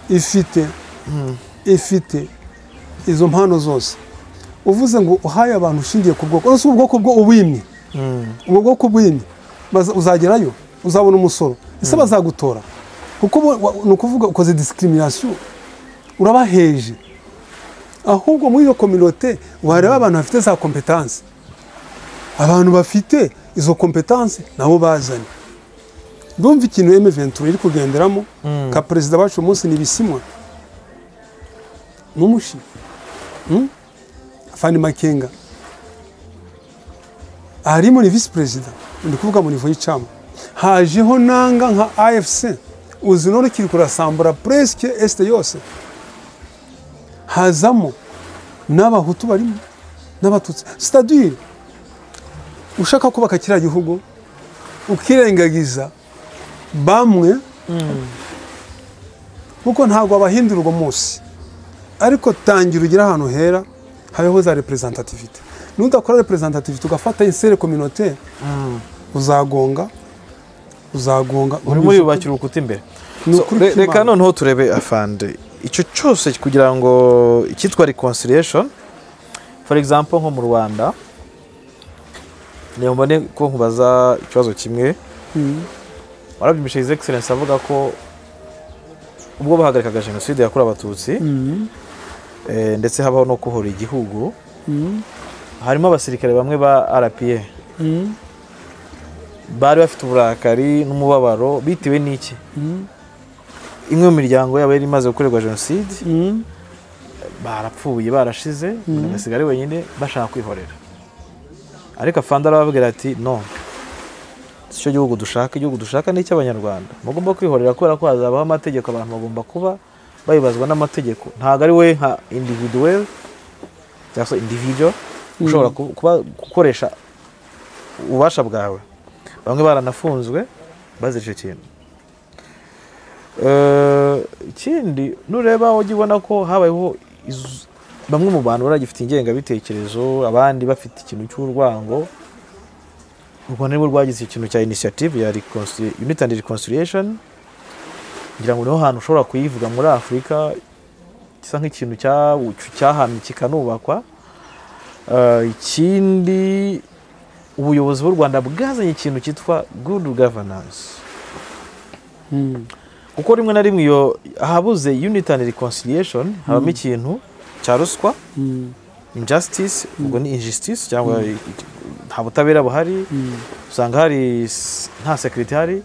ifite ifite izo mpano zose uvuze ngo uhaye abantu ushingiye ku bwoko uretse ubwoko bwo ubimye byo- Mm, ubwo bwoko bw'indi baza- uzagerayo uzabona umusoro ese bazagutora kuko bo- wa- ni ukuvuga ukoze discrimination urabaheje ahubwo muri iyo kominote wareba abantu bafite za kompetansi abantu bafite izo kompetansi nabo bazanye ndumva ikintu eme ventura iri kugenderamo Mm. ka perezida wacu uyu munsi ni ibisimwa n'umushi Mm? fani makenga harimo ni visi perezida ndi kuvuga mu nivo y'icama hajeho nanga nka afc uzi none kiri kurasambura puresike esite yose hazamo n'abahutu barimo n'abatutsi sitadire ushaka kubaka kiriya gihugu ukirengagiza bamwe kuko ntabwo abahindura uwo munsi ariko tangira ugire ahantu hera habeho za representativite nudakora representativite ugafata insere communautaire mm. uzagonga uzagonga urimo yubakira urukuta imbere Ni So, ukuri re- kw'Imana. reka noneho turebe afande icyo cyose kugira ngo icyitwa reconciliation for example nko mu rwanda niyo mbone ko nkubaza ikibazo kimwe Mm. warabyimisha his excellence avuga ko ubwo bahagarikaga jenoside yakorewe abatutsi Mm. Eh, ndetse habaho no kuhora igihugu harimo abasirikare bamwe ba rpa bari bafite uburakari n'umubabaro bitewe n'iki imwe mu miryango yabo yari imaze gukorerwa jenoside barapfuye barashize umuntu agasigara ari wenyine bashaka kwihorera ariko afande arababwira ati no si cyo gihugu dushaka igihugu dushaka ni icy'abanyarwanda mugomba kwihorera kubera ko hazabaho amategeko abantu bagomba kuba bayibazwa n'amategeko ntabwo ari we nka individuweli cyangwa se individual ushobora ku- kuba gukoresha ububasha bwawe bamwe baranafunzwe bazica ikintu Eh, ikindi nureba ujya ubona ko habayeho izu- bamwe mu bantu baragifite ingengabitekerezo abandi bafite ikintu cy'urwango u rwanda nibwo rwagize ikintu cya initiative ya reconci- unity and reconciliation ngira ngo niho hantu ushobora kuyivuga muri afurika gisa nk'ikintu cya- cyahamye kikanubakwa Eh, ikindi ubuyobozi bw'u rwanda bwazanye ikintu cyitwa good governance kuko rimwe na rimwe iyo ahabuze unity and reconciliation habamo ikintu cya ruswa injustice ubwo ni injustice cyangwa nta butabera buhari usanga hari s- nta security hari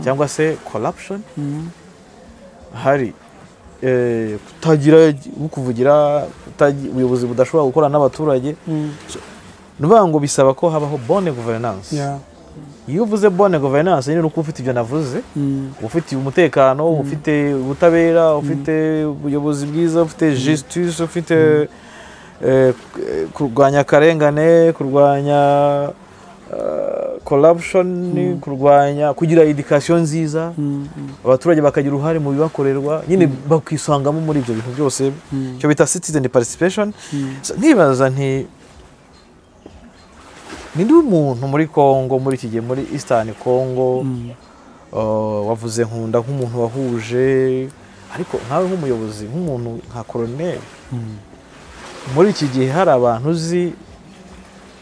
cyangwa se corruption hari Eh, kutagira kuvugira ubuyobozi budashobora gukorana n'abaturage ni ukuvuga ngo bisaba ko habaho bonne governance iyo uvuze bonne governance nyine ni uko ufite ibyo navuze uba ufite umutekano uba ufite ubutabera uba ufite ubuyobozi bwiza uba ufite justice uba ufite eh, eh, kurwanya akarengane kurwanya eh, corruption kurwanya kugira education nziza abaturage bakagira uruhare mu bibakorerwa nyine bakisangamo muri ibyo bintu byose icyo bita citizen participation So, nkibaza nti ni ndi umuntu muri congo muri iki gihe muri eastern congo Uh, wavuze nkunda nk'umuntu wahuje ariko nkawe nk'umuyobozi nk'umuntu nka koroneri muri iki gihe hari abantu uzi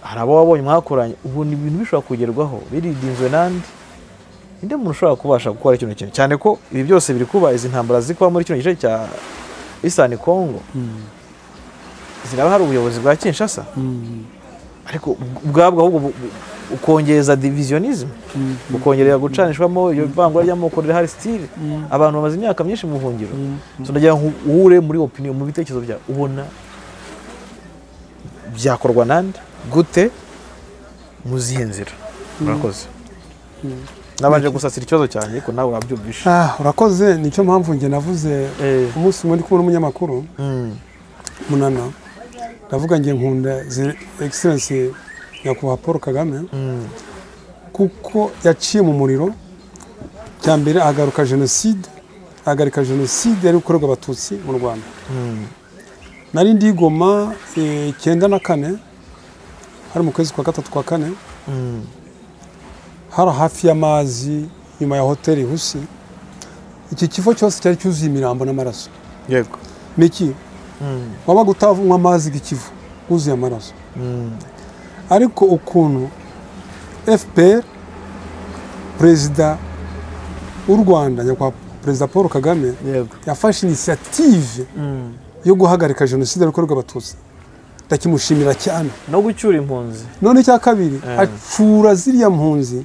hari abo wabonye mwakoranye ubu ni ibintu bishobora kugerwaho biridinzwe n'andi ninde muntu ushobora kubasha gukora kino kintu cyane ko ibi byose biri kuba izi ntambara ziri kuba muri kino gice cya eastern congo ziraba hari ubuyobozi bwa kinshasa ariko ubwabwo ahubwo bu- bu- ukongeza divisionisme ukongerera gucanishwamo iyo vangura ry'amoko rihari sitire abantu bamaze imyaka myinshi mu buhungiro so ndagira ngo uhure muri opinion mu bitekerezo byawe ubona byakorwa nande gute mu zihe nzira murakoze nabanje gusasira ikibazo cyanjye ariko nawe urabyumvisha Ah, urakoze nicyo mpamvu njye navuze Eh. umunsi umwe ndi kumwe n'umunyamakuru Mm. munana ndavuga njye nkunda ze egiserensi nyakubahwa paul kagame Mm. kuko yaciye mu muriro cya mbere ahagaruka jenoside ahagarika jenoside yari gukorerwa abatutsi mu rwanda nari ndi i goma eh, icyenda na kane hari mu kwezi kwa gatatu kwa kane Mm. hari hafi y'amazi nyuma ya hoteli husi iki kivo cyose cyari cyuzuye imirambo n'amaraso yego ni iki Mm. wabaga utavunwa amazi y'ikivu wuzuye amaraso Mm. ariko ukuntu fpr perezida w'u rwanda nyakubahwa perezida paul kagame yego yafashe inisiyative Mm. yo guhagarika jenoside yakorerwa abatutsi ndakimushimira cyane no gucyura impunzi none icya kabiri Eh. acura ziriya mpunzi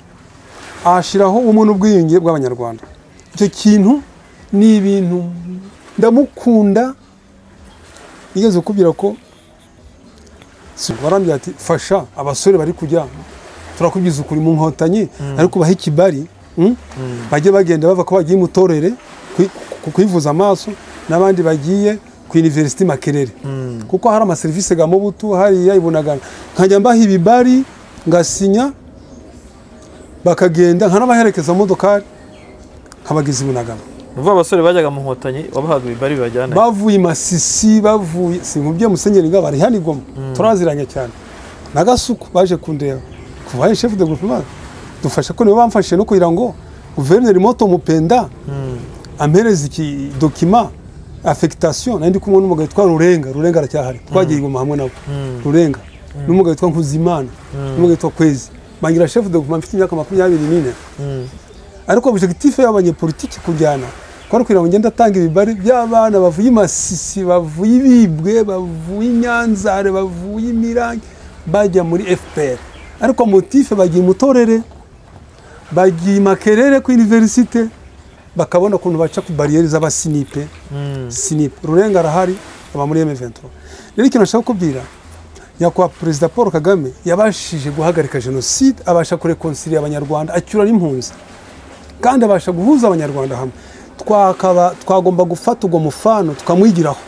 ahashyiraho ubumwe n'ubwiyunge bw'abanyarwanda icyo kintu ni ibintu ndamukunda yigeze kubwira ko si- warambwira ati fasha abasore bari kujya turakubwiza ukuri mu nkotanyi ariko bahe ikibari mm? bajye bagenda bava ko bagiye imutorere kwi- ku- kwivuza amaso n'abandi bagiye ku iniverisite makerere kuko hari amaserivisi ga mubutu hariya ibunagana nkajya mbaha ibibari ngasinya bakagenda nkanabaherekeza mu modokari nkabageza ibunagana ni ukuvuga abasore bajyaga mu nkotanyi wabahaga ibibari bibajyana bavuye i masisi bavuye sinkubye musenyeri ngo bari hano i goma turaziranye cyane n'agasuku baje kundeba kuva he shefu de guverinoma dufasha ko nibo bamfashije no kugira ngo guverineri moto mupenda ampereza iki dokima afegitation nari ndi kumwe n'umugabo witwa rurenga rurenga aracyahari twagiye igoma hamwe nabo rurenga n'umugabo witwa nkuzimana n'umugabo witwa kwezi bangira shefu de guverinoma mfite imyaka makumyabiri n'ine ariko objectif y'abanyepolitiki kujyana kwari kugira ngo ngende atanga ibibari by'abana bavuye i masisi bavuye i bibwe bavuye i nyanzare bavuye i mirange bajya muri fpr ariko motife bagiye imutorere bagiye i makerere ku iniverisite bakabona ukuntu baca ku bariyeri z'abasinipe sinipe rurenga arahari aba muri M23 rero ikintu nashaka kubwira nyakubahwa perezida paul kagame yabashije guhagarika jenoside abasha kurekonsilira abanyarwanda acyura n'impunzi kandi abasha guhuza abanyarwanda hamwe twakaba twagomba gufata ubwo mufano tukamwigiraho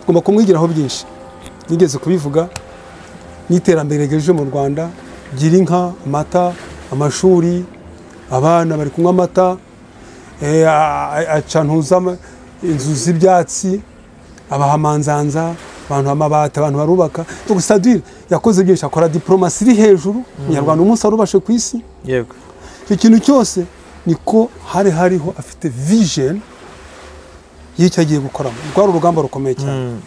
tugomba kumwigiraho byinshi nigeze kubivuga n'iterambere rigejeje mu rwanda gira inka amata amashuri abana bari kunywa amata eh, a- acantuza ama- inzu z'ibyatsi abaha amanzanza abantu amabati abantu barubaka tugusadire yakoze byinshi akora diporomasi iri hejuru umunyarwanda umunsi warubashe ku isi yego icyo kintu cyose niko hari hariho afite vision y'icyo agiye gukoramo rwari urugamba rukomeye cyane Mm.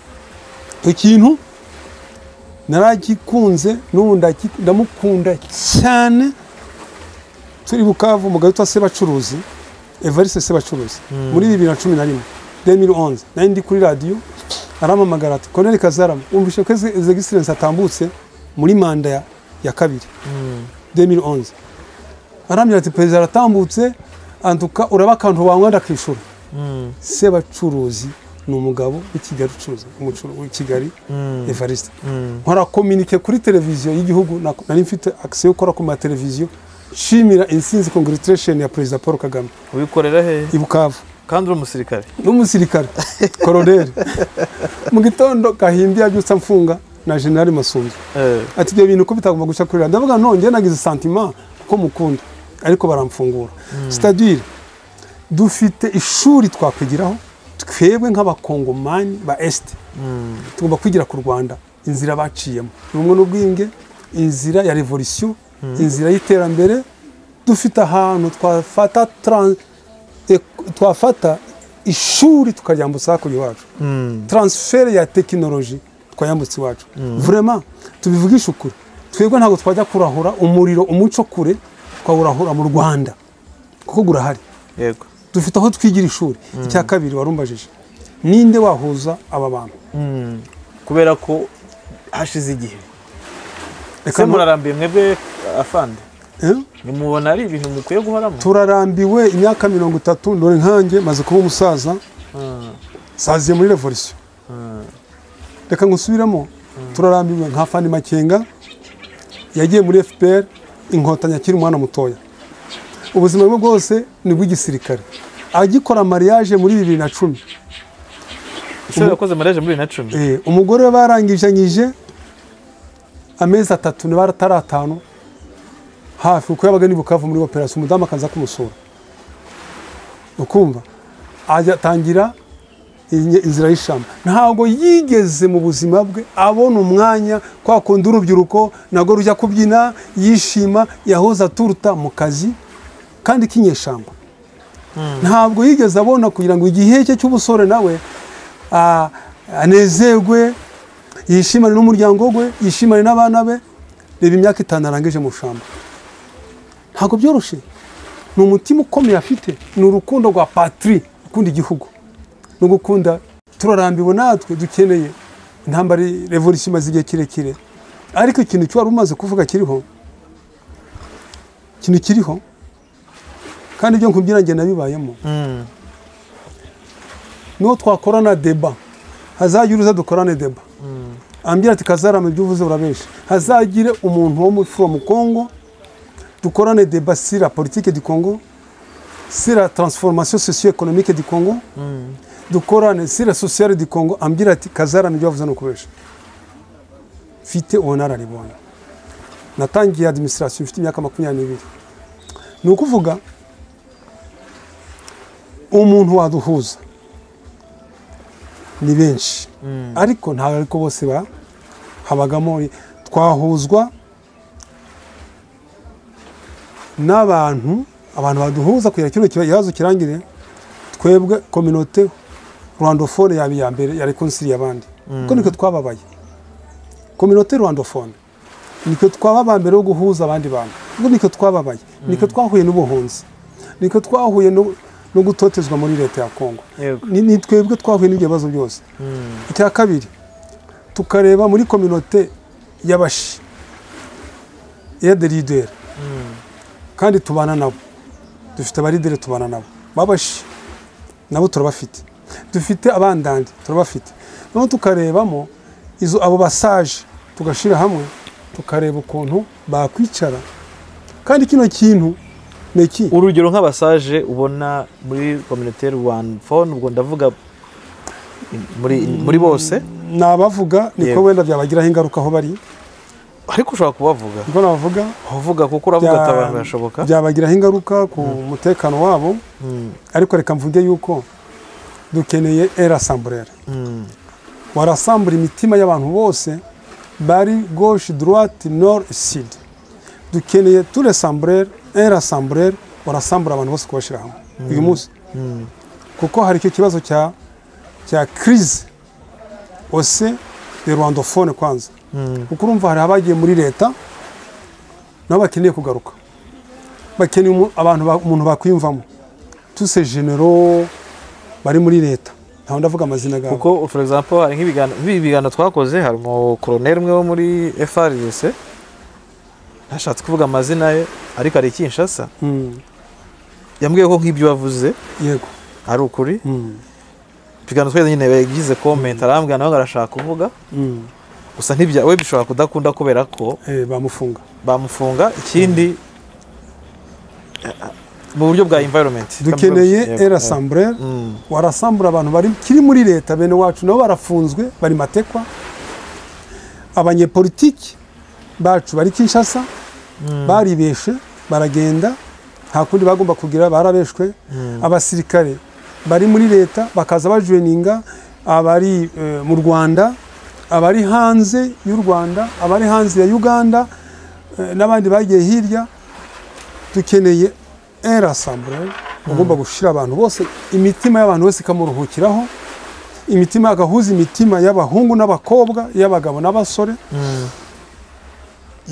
icyo kintu naragikunze n'ubu ndaki- ndamukunda cyane turi bukavu umugabo witwa sebacuruzi evariste sebacuruzi muri bibiri na cumi na rimwe demiri onze nari ndi kuri radiyo arampamagara ati koneri kazarama wumvishe ko zegisirensi atambutse muri manda ya- ya kabiri 2011 arambwira ati perezida aratambutse antuka uraba akantu wanywa ndakishura Mm. sebacuruzi ni umugabo w'i Kigali ucuruza umucuru w'i Kigali Mm. Evariste Mm. nkora kominike kuri televiziyo y'igihugu na- nari mfite access yo gukora ku mateleviziyo nshimira intsinzi congratulation ya perezida Paul Kagame ubikorera hehe i Bukavu kandi uri umusirikare n'umusirikare koroneri mu gitondo kahindi yabyutse amfunga na generali Masunzu Eh, ati ibyo bintu ko bitagomba guca kuri radiyo ndavuga nongeye nagize santima ko mukunda ariko baramfungura sitadire dufite ishuri twakwigiraho twebwe nk'abakongomani ba esite mm. tugomba kwigira ku rwanda inzira baciyemo ubumwe n'ubwiyunge inzira ya revolisiyo inzira y'iterambere dufite ahantu twafata tran- e- twafata ishuri tukaryambutsa hakurya iwacu Mm. transfert ya tekinoloji twayambutse iwacu vraiment tubivugishe ukuri twebwe ntabwo twajya kurahura umuriro umuco kure twawurahura mu rwanda kuko gurahari yego dufite aho twigira ishuri icya kabiri warumbajije ninde wahuza aba bantu Mm. kubera ko hashize igihe Reka ese no- murarambiye mwebwe afande Eh? ntimubona ari ibintu mukwiye guhoramo turarambiwe imyaka mirongo itatu ndore nkanjye maze kuba umusaza Ah, saziye muri revolisiyo ah. reka ngusubiremo turarambiwe nka fani makenga yagiye muri fpr inkotanyi akiri umwana mutoya ubuzima bwe bwose ni ubw'igisirikare agikora mariage muri bibiri na cumi ese yakoze mariage muri bibiri na cumi Eh, umugore we barangijanyije amezi atatu n'abatari atanu hafi uko yabaga ni bukavu muri operasiyo umudamu akaza kumusura ukumva ajya atangira inye- inzira y'ishamba ntabwo yigeze mu buzima bwe abona umwanya kwa kundi urubyiruko nabwo rujya kubyina yishima yahoze aturuta mu kazi kandi k'inyeshyamba ntabwo yigeze abona kugira ngo igihe cye cy'ubusore nawe a- anezerwe yishimane n'umuryango we yishimane n'abana be reba imyaka itanu arangije mu shamba ntabwo byoroshye ni umutima ukomeye afite ni urukundo rwa patiri ukunda igihugu ni ugukunda turarambiwe natwe dukeneye intambara revolisiyo imaze igihe kirekire ariko ikintu cyo wari umaze kuvuga kiriho ikintu kiriho kandi ibyo nkubwira njye nabibayemo Mm. niho twakorana deba hazagire uza dukorane deba ambwira ati kazarama ibyo uvuze urabenshi hazagire umuntu wo muri from congo dukorane deba si la politike du congo si la transformation socio économique du congo dukorane si la sociale du congo ambwira ati kazarama ibyo wavuze ni ukubenshi mfite ubunararibonye natangiye administration mfite imyaka makumyabiri n'ibiri ni ukuvuga umuntu waduhuza ni benshi ariko ntabwo ariko bose ba habagamo twahuzwa n'abantu abantu baduhuza kugira kino kiba- ikibazo kirangire twebwe kominote rwandofone yaba iya mbere ya rekonsiriye abandi kuko niko twababaye kominote rwandofone niko twaba aba mbere yo guhuza abandi bantu kuko niko twababaye niko twahuye n'ubuhunzi niko twahuye no- no gutotezwa muri leta ya kongo yego ni ni twebwe twahuye n'ibyo bibazo byose Mm, icya kabiri tukareba muri kominote y'abashi eyaderideri mm, kandi tubana nabo dufite abarideri tubana nabo babashi nabo turabafite dufite abandandi turabafite noneho tukarebamo izo abo basaje tugashyira hamwe tukareba ukuntu bakwicara kandi kino kintu ni iki urugero nk'abasaje ubona muri kominote rwanda phone ubwo ndavuga muri muri bose ni abavuga niko Yego. wenda byabagiraho ingaruka aho bari ariko ushobora kubavuga niko nabavuga uvuga kuko uravuga Bya- ati abantu birashoboka byabagiraho ingaruka ku mutekano wabo Mm, ariko reka mvuge yuko dukeneye erasamburera mm, warasambura imitima y'abantu bose bari gauche droite nord sud dukeneye ture samburere era samburere warasambura abantu bose kubashyira hamwe uyu munsi mm. kuko hari icyo kibazo cya cya crise ose de rwandophone kwanza Mm. kuko urumva hari abagiye muri leta nabo bakeneye kugaruka bakeneye umu- abantu ba- umuntu bakwiyumvamo tuse genero bari muri leta ntawe ndavuga amazina gawe kuko for example hari nk'ibiganiro nk'ibi biganiro twakoze hari umukoroneri umwe wo muri FRDC ntashatse kuvuga amazina ye ariko ari Kinshasa Mm, yambwiye ko nk'ibyo wavuze yego ari ukuri Mm, ikiganiro twese nyine yagize comment arambwira nawe ngo arashaka kuvuga mm. gusa ntibyawe bishobora kudakunda kubera ko Eh, bamufunga bamufunga ikindi mu buryo bwa environment dukeneye Yego, era yego. samburere Mm, warasambura abantu bari kiri muri leta bene wacu nabo barafunzwe bari matekwa abanyepolitiki bacu bari kinshasa baribeshe baragenda nta kundi bagomba kugira barabeshwe abasirikare bari muri leta bakaza bajuweninga abari eh, mu rwanda abari hanze y'u rwanda abari hanze ya uganda eh, n'abandi bagiye hirya dukeneye era samburere ugomba gushyira abantu bose imitima y'abantu bose ikamuruhukiraho imitima agahuza imitima y'abahungu n'abakobwa y'abagabo n'abasore mm,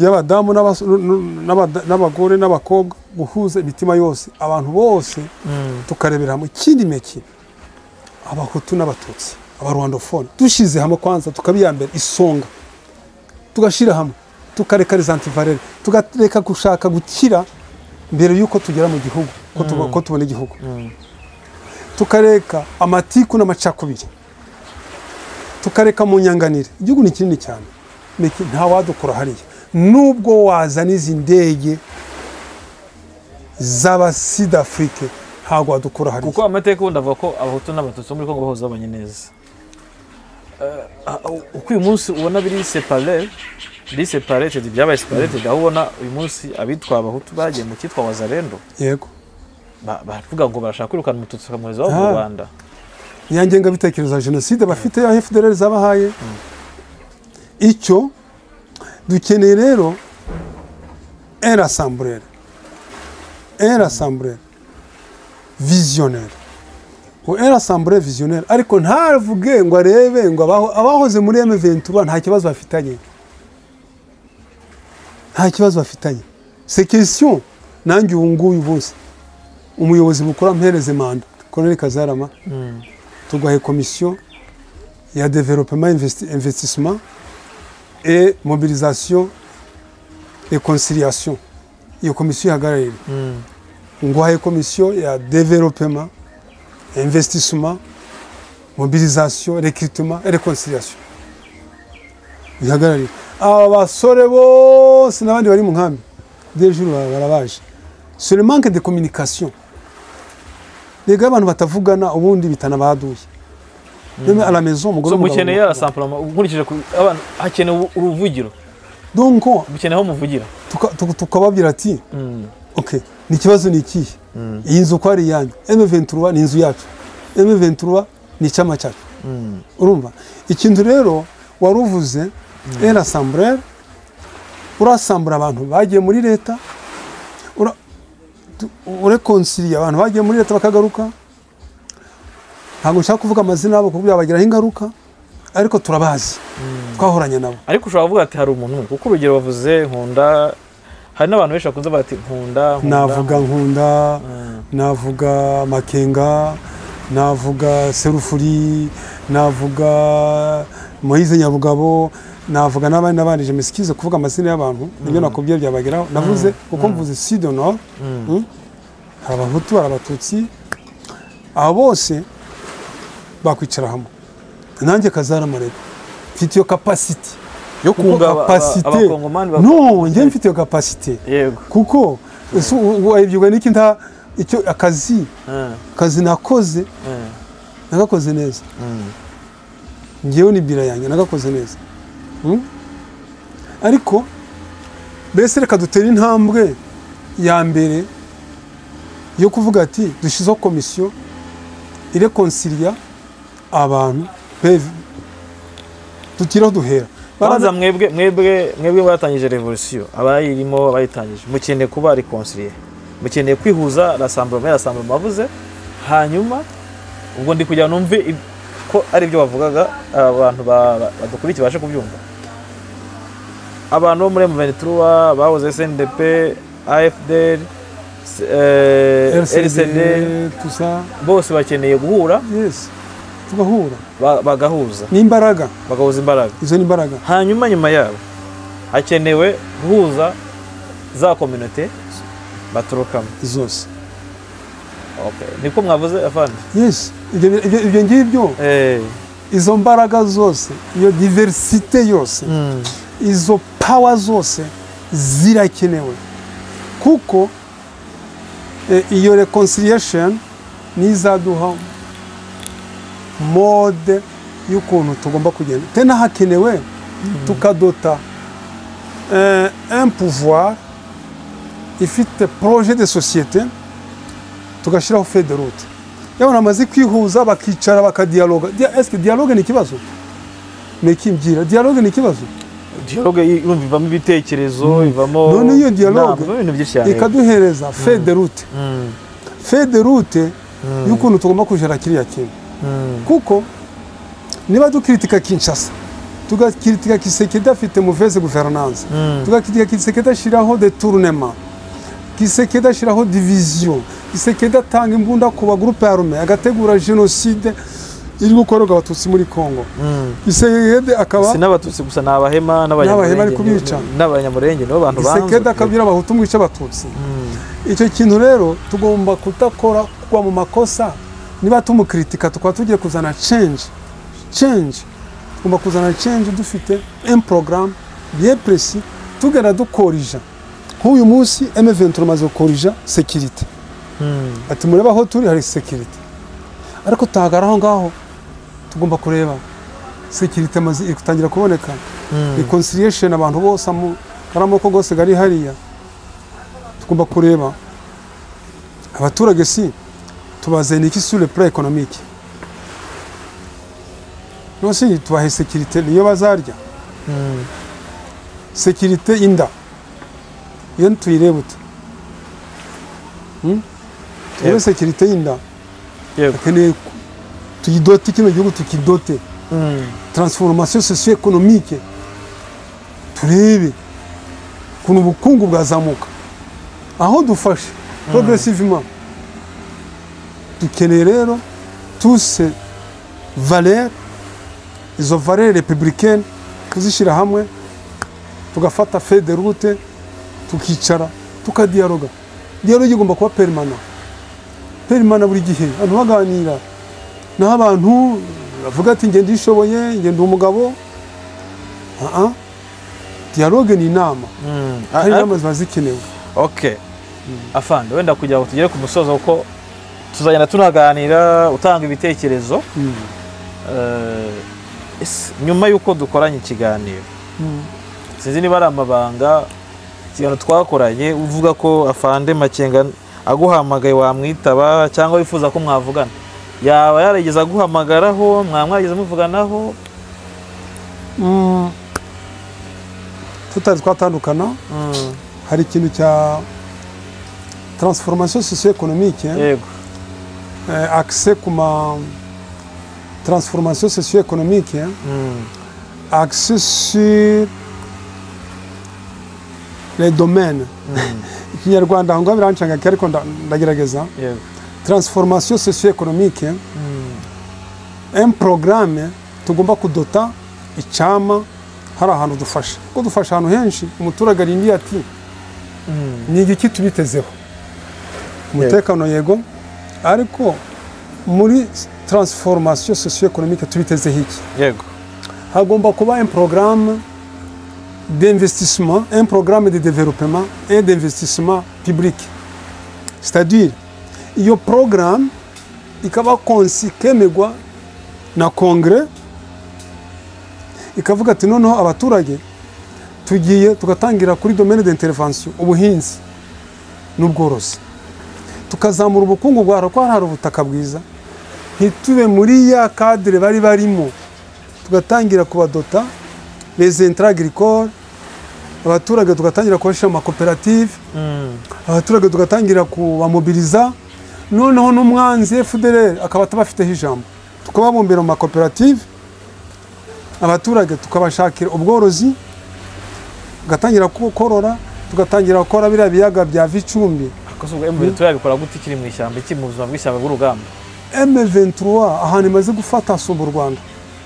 y'abadamu n'abas- n- n'abada- n'abagore n'abakobwa guhuza imitima yose abantu bose mm, tukarebera hamwe ikindi meki abahutu n'abatutsi abarwandofone dushyize hamwe kwanza tukabiyambera isonga tugashyira hamwe tukareka rezantivarere tukareka gushaka gukira mbere y'uko tugera mu gihugu ko tuba- ko tubona igihugu mm. tukareka amatiku n'amacakubiri tukareka mu nyanganire igihugu ni kinini cyane Meki, nta wadukura hariya nubwo wazana izi ndege z'abasidafurike ntabwo wadukura hariya kuko amateka ubundi avuga ko abahutu n'abatutsi bo muri kongo bahoze babanye neza Eh, uko uyu munsi ubona biri separe biri separated byabaye separated aho ubona uyu munsi abitwa abahutu bagiye mu cyitwa wazarendo yego ba- baravuga ngo barashaka kwirukana umututsi bakamwohereza iwabo mu Ah. rwanda ya ngengabitekerezo ya jenoside bafite aho fdr zabahaye icyo dukeneye rero era samburere era samburere visionnaire ngo era samburere visionnaire ariko ntavuge ngo arebe ngo abaho- abahoze muri m23 nta kibazo bafitanye nta kibazo bafitanye c'est question nanjye ubu nguyu bose umuyobozi mukuru ampereze manda Colonel Kazarama Mm, tuguhaye komisiyo ya developement investi- investissement et mobilisation et conciliation iyo komisiyo ihagarariwe mm, nguhaye komisiyo ya developement investissement mobilisation recrutement et reconciliation ihagarariwe aba basore bose n'abandi bari mu nkambi dejuru barabaje sur le manque de communication rega abantu batavugana ubundi bitana baduye Même à la maison umugore so n'umugabo mukeneye bakunda. arasampurama ukurikije ku- abana hakenewe uruvugiro donc mukeneye aho muvugira tuka- tuka- tukababwira ati Mm, ok ni ikibazo ni ikihe iyi nzu ko ari iyanyu m23 ni inzu yacu m23 ni icyama cyacu mm, urumva ikintu rero wari uvuze era samburere urasambura abantu bagiye muri leta ura- tu- urekonsiriye abantu bagiye muri leta bakagaruka ntabwo nshaka kuvuga amazina yabo kuko byabagiraho ingaruka ariko turabazi twahoranye nabo ariko ushobora kuvuga ati hari umuntu umwe kuko urugero bavuze nkunda hari n'abantu benshi bakunze bati nkunda nkunda." navuga nkunda Mm. navuga makenga navuga serufuri navuga moyize nyabugabo navuga n'abandi n'abandi je mesikize kuvuga amazina y'abantu nibyo nakubwiye byabageraho navuze kuko mvuze sud nord Mm. hari abahutu hari abatutsi abo bose bakwicara hamwe nanjye kazaramurega mfite iyo kapasiti yo kunga aba- kapasite. abakongomani bak- no njye mfite iyo kapasite yego kuko ese u- u- wabyuka n'iki nta icyo akazi Mm, akazi nakoze mm, nagakoze neza mm. ngewe ni bira yanjye nagakoze neza Mm? ariko mbese reka dutere intambwe ya mbere yo kuvuga ati dushyizeho komisiyo irekonsiriya abantu peve tukiriho duhera banza mwebwe mwebwe mwebwe batangije revolisiyo abayirimo abayitangije mukeneye kuba reconcilier mukeneye kwihuza rassemblement rassemblement bavuze hanyuma ubwo ndi kugira ngo numve ib- ko ari byo bavugaga abantu ba- ba- badukurikiye bashe kubyumva abantu bo muri M23 bahoze SNDP AFDR s- eh, RCD LCD tusa bose bakeneye guhura yes tugahura ba- bagahuza ni imbaraga bagahuza imbaraga izo ni imbaraga hanyuma nyuma yabo hakenewe guhuza za kominote baturukamo zose okay. niko mwavuze afande yes ibyo ibyo- ibyo ngibyo Eh, izo mbaraga zose iyo diversite yose mm, izo pawa zose zirakenewe kuko eh, iyo reconciliation nizaduha mode y'ukuntu tugomba kugenda te n'ahakenewe tukadota eh, un pouvoir ifite projet de société tugashyiraho feuille de route yaba bamaze kwihuza bakicara bakadialoga Dia- est-ce que dialogue ni ikibazo ni ikimbwira dialogue ni ikibazo dialogue irumva ivamo ibitekerezo ivamo None iyo dialogue Nta, ivamo ibintu byinshi cyane ikaduhereza feuille de route Mm, feuille de route y'ukuntu tugomba kujera kiriya kintu mm, kuko niba dukiritika kinshasa tugakiritika kisekedi afite muveze guverinanse mm, tugakiritika kisekedi ashyiraho detournema kisekedi ashyiraho diviziyo kisekedi atanga imbunda ku bagurupe arume agategura jenoside iri gukorerwa abatutsi muri congo mm. kisekedi akaba si n'abatutsi gusa ni abahema N'abahema ari n'abanyamurenge kubica. ni- n'abanyamurenge nibo bantu kisekedi banzwe akabwira abahutu mwica abatutsi Mm, icyo kintu rero tugomba kutakora kugwa mu makosa niba tumukritika tukaba tugiye kuzana change change tugomba kuzana change dufite un programme bien précis tugenda dukorija nk'uyu munsi M23 umaze gukorija security mm, ati mureba aho turi hari security ariko tuhagara aho ngaho tugomba kureba security amaze iri gutangira kuboneka mm. reconciliation abantu bose amu- ari amoko gose gari hariya tugomba kureba abaturage si tubazaniye iki sur le plan économique nosi tubahe sécurité niyo bazarya Mm. sécurité y'inda iyo tuyireba ute Hmm? turebe Yego. sécurité y'inda yego akeneye ku- tuyidote kino gihugu tukidote Mm, transformation socio-economique turebe ukuntu ubukungu bwazamuka aho dufashe progressivement dukeneye rero tuse valeur izo valeur républicaine kuzishyira hamwe tugafata feuille de route tukicara tukadialoga dialogue igomba kuba permanent permanent buri gihe abantu baganira naho abantu bavuga ati njye ndishoboye njye ndi umugabo aha dialogue ni inama mm. hari Ariko- inama ziba zikenewe ok afande wenda kugira ngo tugere ku musozo kuko tuzagenda tunaganira utanga ibitekerezo Mm. Eh, ese nyuma y'uko dukoranye ikiganiro Mm. sinzi niba ari amabanga ikiganiro twakoranye uvuga ko afande makenga aguhamagaye wamwitaba cyangwa wifuza ko mwavugana yaba yarigeze aguhamagaraho mwaba mwarigeze muvuganaho Mm. tutari twatandukana Mm, hari ikintu cya transformation socio-economique yego eh, accès ku ma transformation socio-economique Mm, accès sur le domaine ikinyarwanda aho ngaho birancanga ariko nda- ndagerageza yego transformation socio-économique un programme tugomba kudota icyama hari ahantu dufasha kuko dufasha ahantu henshi umuturage arindiye ati ni igiki tubitezeho umutekano yego ariko muri transformation socio-économique tubitezeho iki yego hagomba kuba un programme d'investissement, un programme de développement et d'investissement public. C'est-à-dire, il y a programme ikaba konsi kemegwa na kongere ikavuga ati noneho abaturage tugiye tugatangira kuri domaine d'intervention ubuhinzi n'ubworozi tukazamura ubukungu bwa kuko hari hari ubutaka bwiza ntitube muri ya kadire bari barimo tugatangira kubadota les intra agricoles abaturage tugatangira kubashyira mu makoperative Mm. abaturage tugatangira kubamobiliza noneho n'umwanzi FDLR akaba atabafiteho ijambo tukababumbira mu makoperative abaturage tukabashakira ubworozi tugatangira ku- korora tugatangira gukora biriya biyaga bya Vicumbi Akoze ubwo M23 yabikora gute ikiri mu ishyamba ikiri mu buzima bw'ishyamba bw'urugamba M23 ahantu imaze gufata hasumba u Rwanda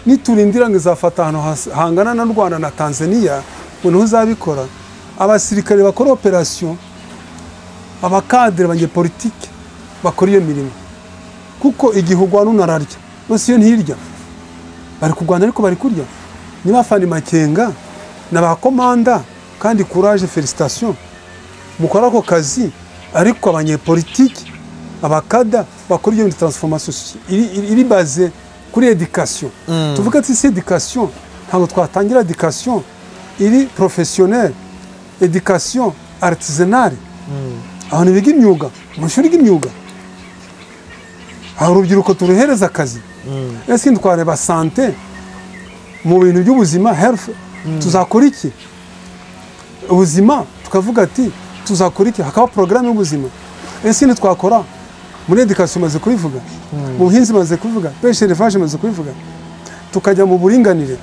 niturindira ngo izafata ahantu has- hangana na Rwanda na Tanzania ngo niho uzabikora abasirikare bakora operation abakadere banyepolitike bakora iyo mirimo kuko igihe urwana unararya bose iyo ntirya bari kurwana ariko bari kurya niba fani makenga na ba komanda kandi courage felicitation mukora ako kazi ariko abanyepolitiki abakada bakora iyo transformation soci- iri, iri, iri baze kuri education tuvuga ati si education ntabwo twatangira education iri professionnel education artisanale abantu biga imyuga mu ishuri ry'imyuga hari urubyiruko turuhereza akazi ese ntitwareba sante mu bintu by'ubuzima health tuzakora iki ubuzima tukavuga ati tuzakora iki hakaba porogaramu y'ubuzima ese ntitwakora muri edikasiyo imaze kubivuga mu buhinzi imaze kubivuga benshi revaje imaze kubivuga tukajya mu buringanire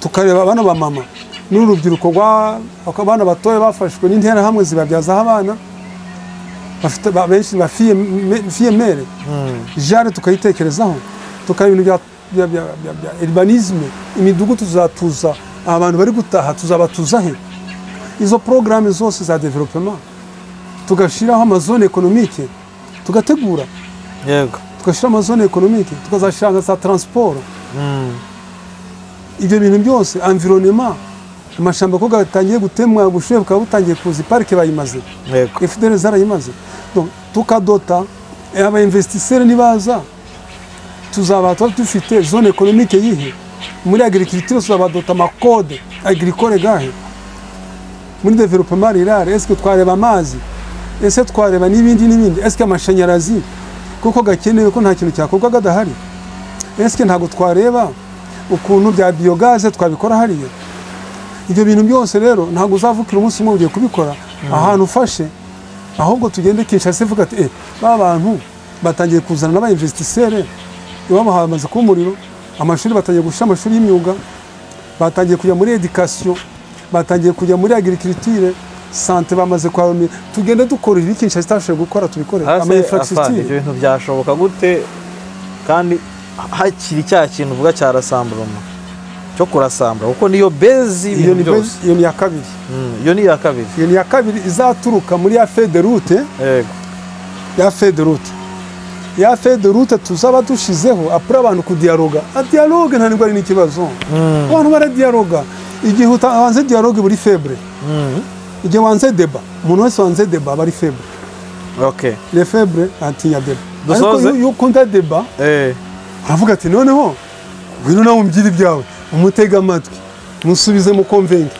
tukareba abana ba mama n'urubyiruko rwa abana batoya bafashwe n'interahamwe zibabyazaho abana bafite ba- benshi ba fiyemere jare tukayitekerezaho tukaba ibintu bya- bya bya- bya- bya urbanisme imidugudu tuzatuza abantu bari gutaha tuzabatuza he izo porogaramu zose za developement tugashyiraho amazone ekonomike tugategura yego tugashyira amazone ekonomike tukazashyira za transport ibyo bintu byose environnement amashyamba ko gatangiye gutemwa ubushuhe bukaba butangiye kuza parike bayimaze yego efuderi zarayimaze Donc, tukadota eh, aba investisseur nibaza tuzaba tuba dufite zone economique yihe muri agriculture tuzabadota amakode agricole gahe muri developement rural est-ce que twareba amazi ese twareba n'ibindi n'ibindi est-ce que amashanyarazi kuko gakenewe ko nta kintu cyakorwa gadahari est-ce que ntabwo twareba ukuntu bya biyogaze twabikora hariya ibyo bintu byose rero ntabwo uzavukira umunsi umwe ugiye kubikora ahantu ufashe ahubwo tugende kinshasa ivuga ati eh ba bantu batangiye kuzana n'abayinvestisere iwabo hamaze kuba umuriro amashuri batangiye gushyira amashuri y'imyuga batangiye kujya muri edikasiyo batangiye kujya muri agirikiriture sante bamaze kuharumira tugende dukora ibi kinshasa itabashije gukora tubikore hasi afande ibyo amayinfrastructure bintu byashoboka gute kandi hakiri cya kintu uvuga cyarasamburuma cyo kurasambura kuko niyo bezi iyo ibintu ni byose iyo ni iya kabiri Mm, iyo ni iya kabiri iyo ni iya kabiri izaturuka muri ya federute yego ya fede rute ya fede rute tuzaba dushyizeho apure abantu kudiyaroga adiyaroge nta ndwara ni ikibazo abantu baradiyaroga igihe utanze diyaroge buri febure Mm, igihe wanze deba umuntu wese wanze deba aba ari febure ok le febure atinya deba ariko Dusoze. iyo- iyo ukunda deba Eh, uravuga ati noneho ngwino nawe umbyire ibyawe umutege amatwi musubize mu komvenge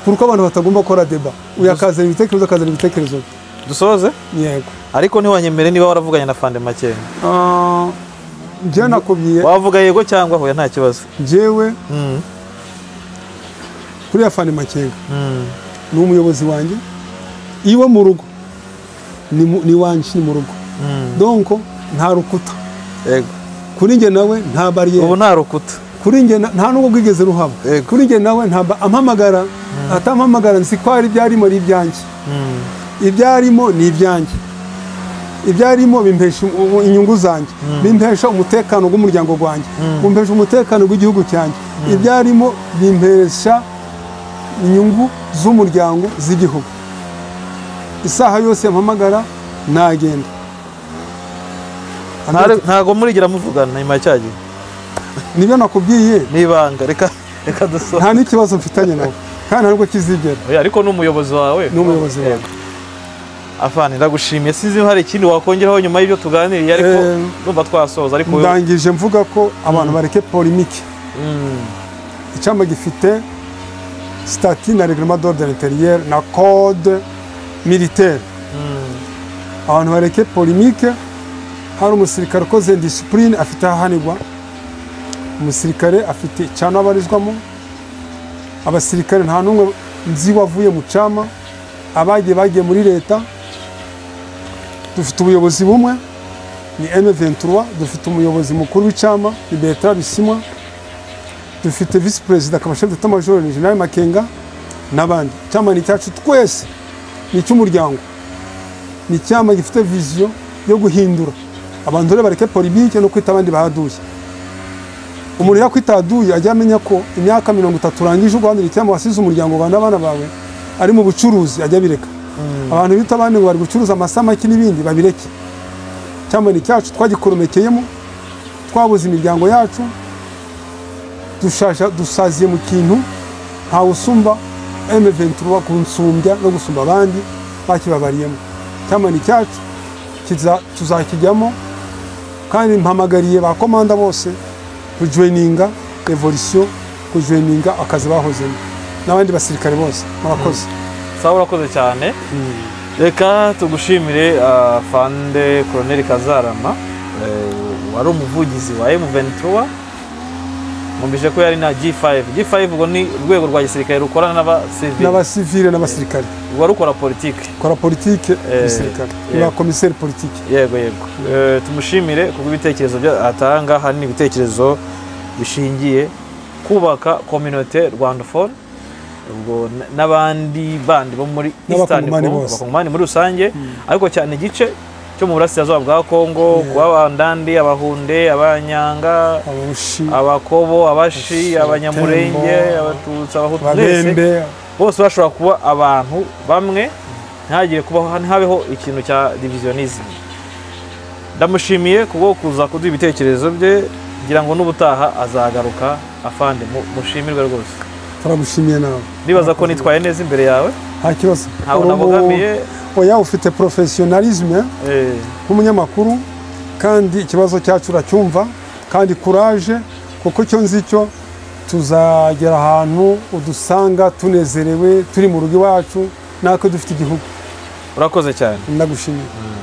kuko abantu batagomba gukora deba uyu akazana ibitekerezo akazana ibitekerezo bye. dusoze yego ariko ntiwanyemere niba waravuganye na fande makenga Ah, njyewe nakubwiye wavuga yego cyangwa hoya nta kibazo njyewe Mm, kuri yafani makenga mm, ni umuyobozi wanjye iwe mu rugo ni mu- ni iwanjye ni mu rugo mm. donko nta rukuta yego kuri njye nawe nta bariyeri ubu nta rukuta kuri njye na- nta nubwo bwigeze ruhaba Yego. kuri njye nawe ntabwo ampamagara atampamagara nzi ko hari ibyarimo ari ibyanjye ibyarimo ni ibyanjye ibyarimo bimpesha u- u- inyungu zanjye bimpesha umutekano w'umuryango wanjye bimpesha umutekano w'igihugu cyanjye ibyarimo bimpesha inyungu z'umuryango z'igihugu isaha yose mpamagara nagenda Ntare- ntago murigera muvugana nyuma ya cya gihe nibyo nakubwiye ni ibanga reka reka dusome nta n'ikibazo mfitanye nawe kandi ntabwo kizigera Oya, ariko ni umuyobozi wawe ni umuyobozi wawe afana ndagushimiye sinzi hari ikindi wakongeraho nyuma y'ibyo tuganiriye ariko Eh, ndumva twasoza ariko wowe- ndangije mvuga ko abantu bareke polimike Mm, icyama gifite sitati na reglement d'ordre intérieur na code militaire abantu bareke polimike hari umusirikare ukoze disipurine afite ahanigwa umusirikare afite icyana abarizwamo abasirikare nta n'umwe nzi wavuye mu cyama abagiye bagiye muri leta dufite ubuyobozi bumwe ni M23 dufite umuyobozi mukuru w'icyama ni Bertrand Bisimwa dufite visi perezida kamashef de tamajoro ni jenerali makenga n'abandi icyama ni icyacu twese ni icy'umuryango ni icyama gifite viziyo yo guhindura abantu rero bareke politike no kwita abandi bahaduye umuntu yakwitaduye ajya amenya ko imyaka mirongo itatu urangije uguhanira icyama wasize umuryango wawe n'abana bawe ari mu bucuruzi ajya abireka abantu bita abandi ngo bari gucuruza amasamaki n'ibindi babireke icyama ni icyacu twagikoromekeyemo twabuze imiryango yacu dushaje dusaziye mu kintu ntawe usumba M23 kunsumbya no gusumba abandi bakibabariyemo cyama ni cyacu kiza- tuzakijyamo kandi mpamagariye ba komanda bose kujoininga revolution kujoininga akazi bahozemo n'abandi basirikare bose murakoze sawa urakoze cyane reka tugushimire ah, fande koroneri kazarama eh, wari umuvugizi wa m23 mwumvise ko yari na g5 g5 ubwo ni urwego rwa gisirikare rukorana n'abasivili n'abasivile n'abasirikare rukora politiki kora politike Eh, gisirikare eh. ni ba komiseri politike yego yego Eh, tumushimire kubwo ibitekerezo bya- atanga hari n'ibitekerezo bishingiye kubaka community rwandafone ubwo n- n'abandi bandi bo muri eastern N'abakongomani Congo, bose. abakongomani muri rusange ariko cyane igice cyo mu burasirazuba bwa congo kuba abandandi abahunde abanyanga ababushi abakobo abashi Abashi, abanyamurenge Abatembo, abatutsi abahutu mwese babembe bose bashobora kuba abantu bamwe ntihagire kubaho habeho ikintu cya divisionism ndamushimiye kubwo kuza kuduha ibitekerezo bye ngira ngo n'ubutaha azagaruka afande mu- mushimirwe rwose turagushimiye nawe ndibaza ko nitwaye neza imbere yawe nta kibazo ntabwo Uri umu- nabogamiye oya ufite porofesiyonalisme eh, nk'umunyamakuru kandi ikibazo cyacu uracyumva kandi kuraje kuko icyo nzi cyo tuzagera ahantu udusanga tunezerewe turi mu rugo iwacu natwe dufite igihugu urakoze cyane ndagushimiye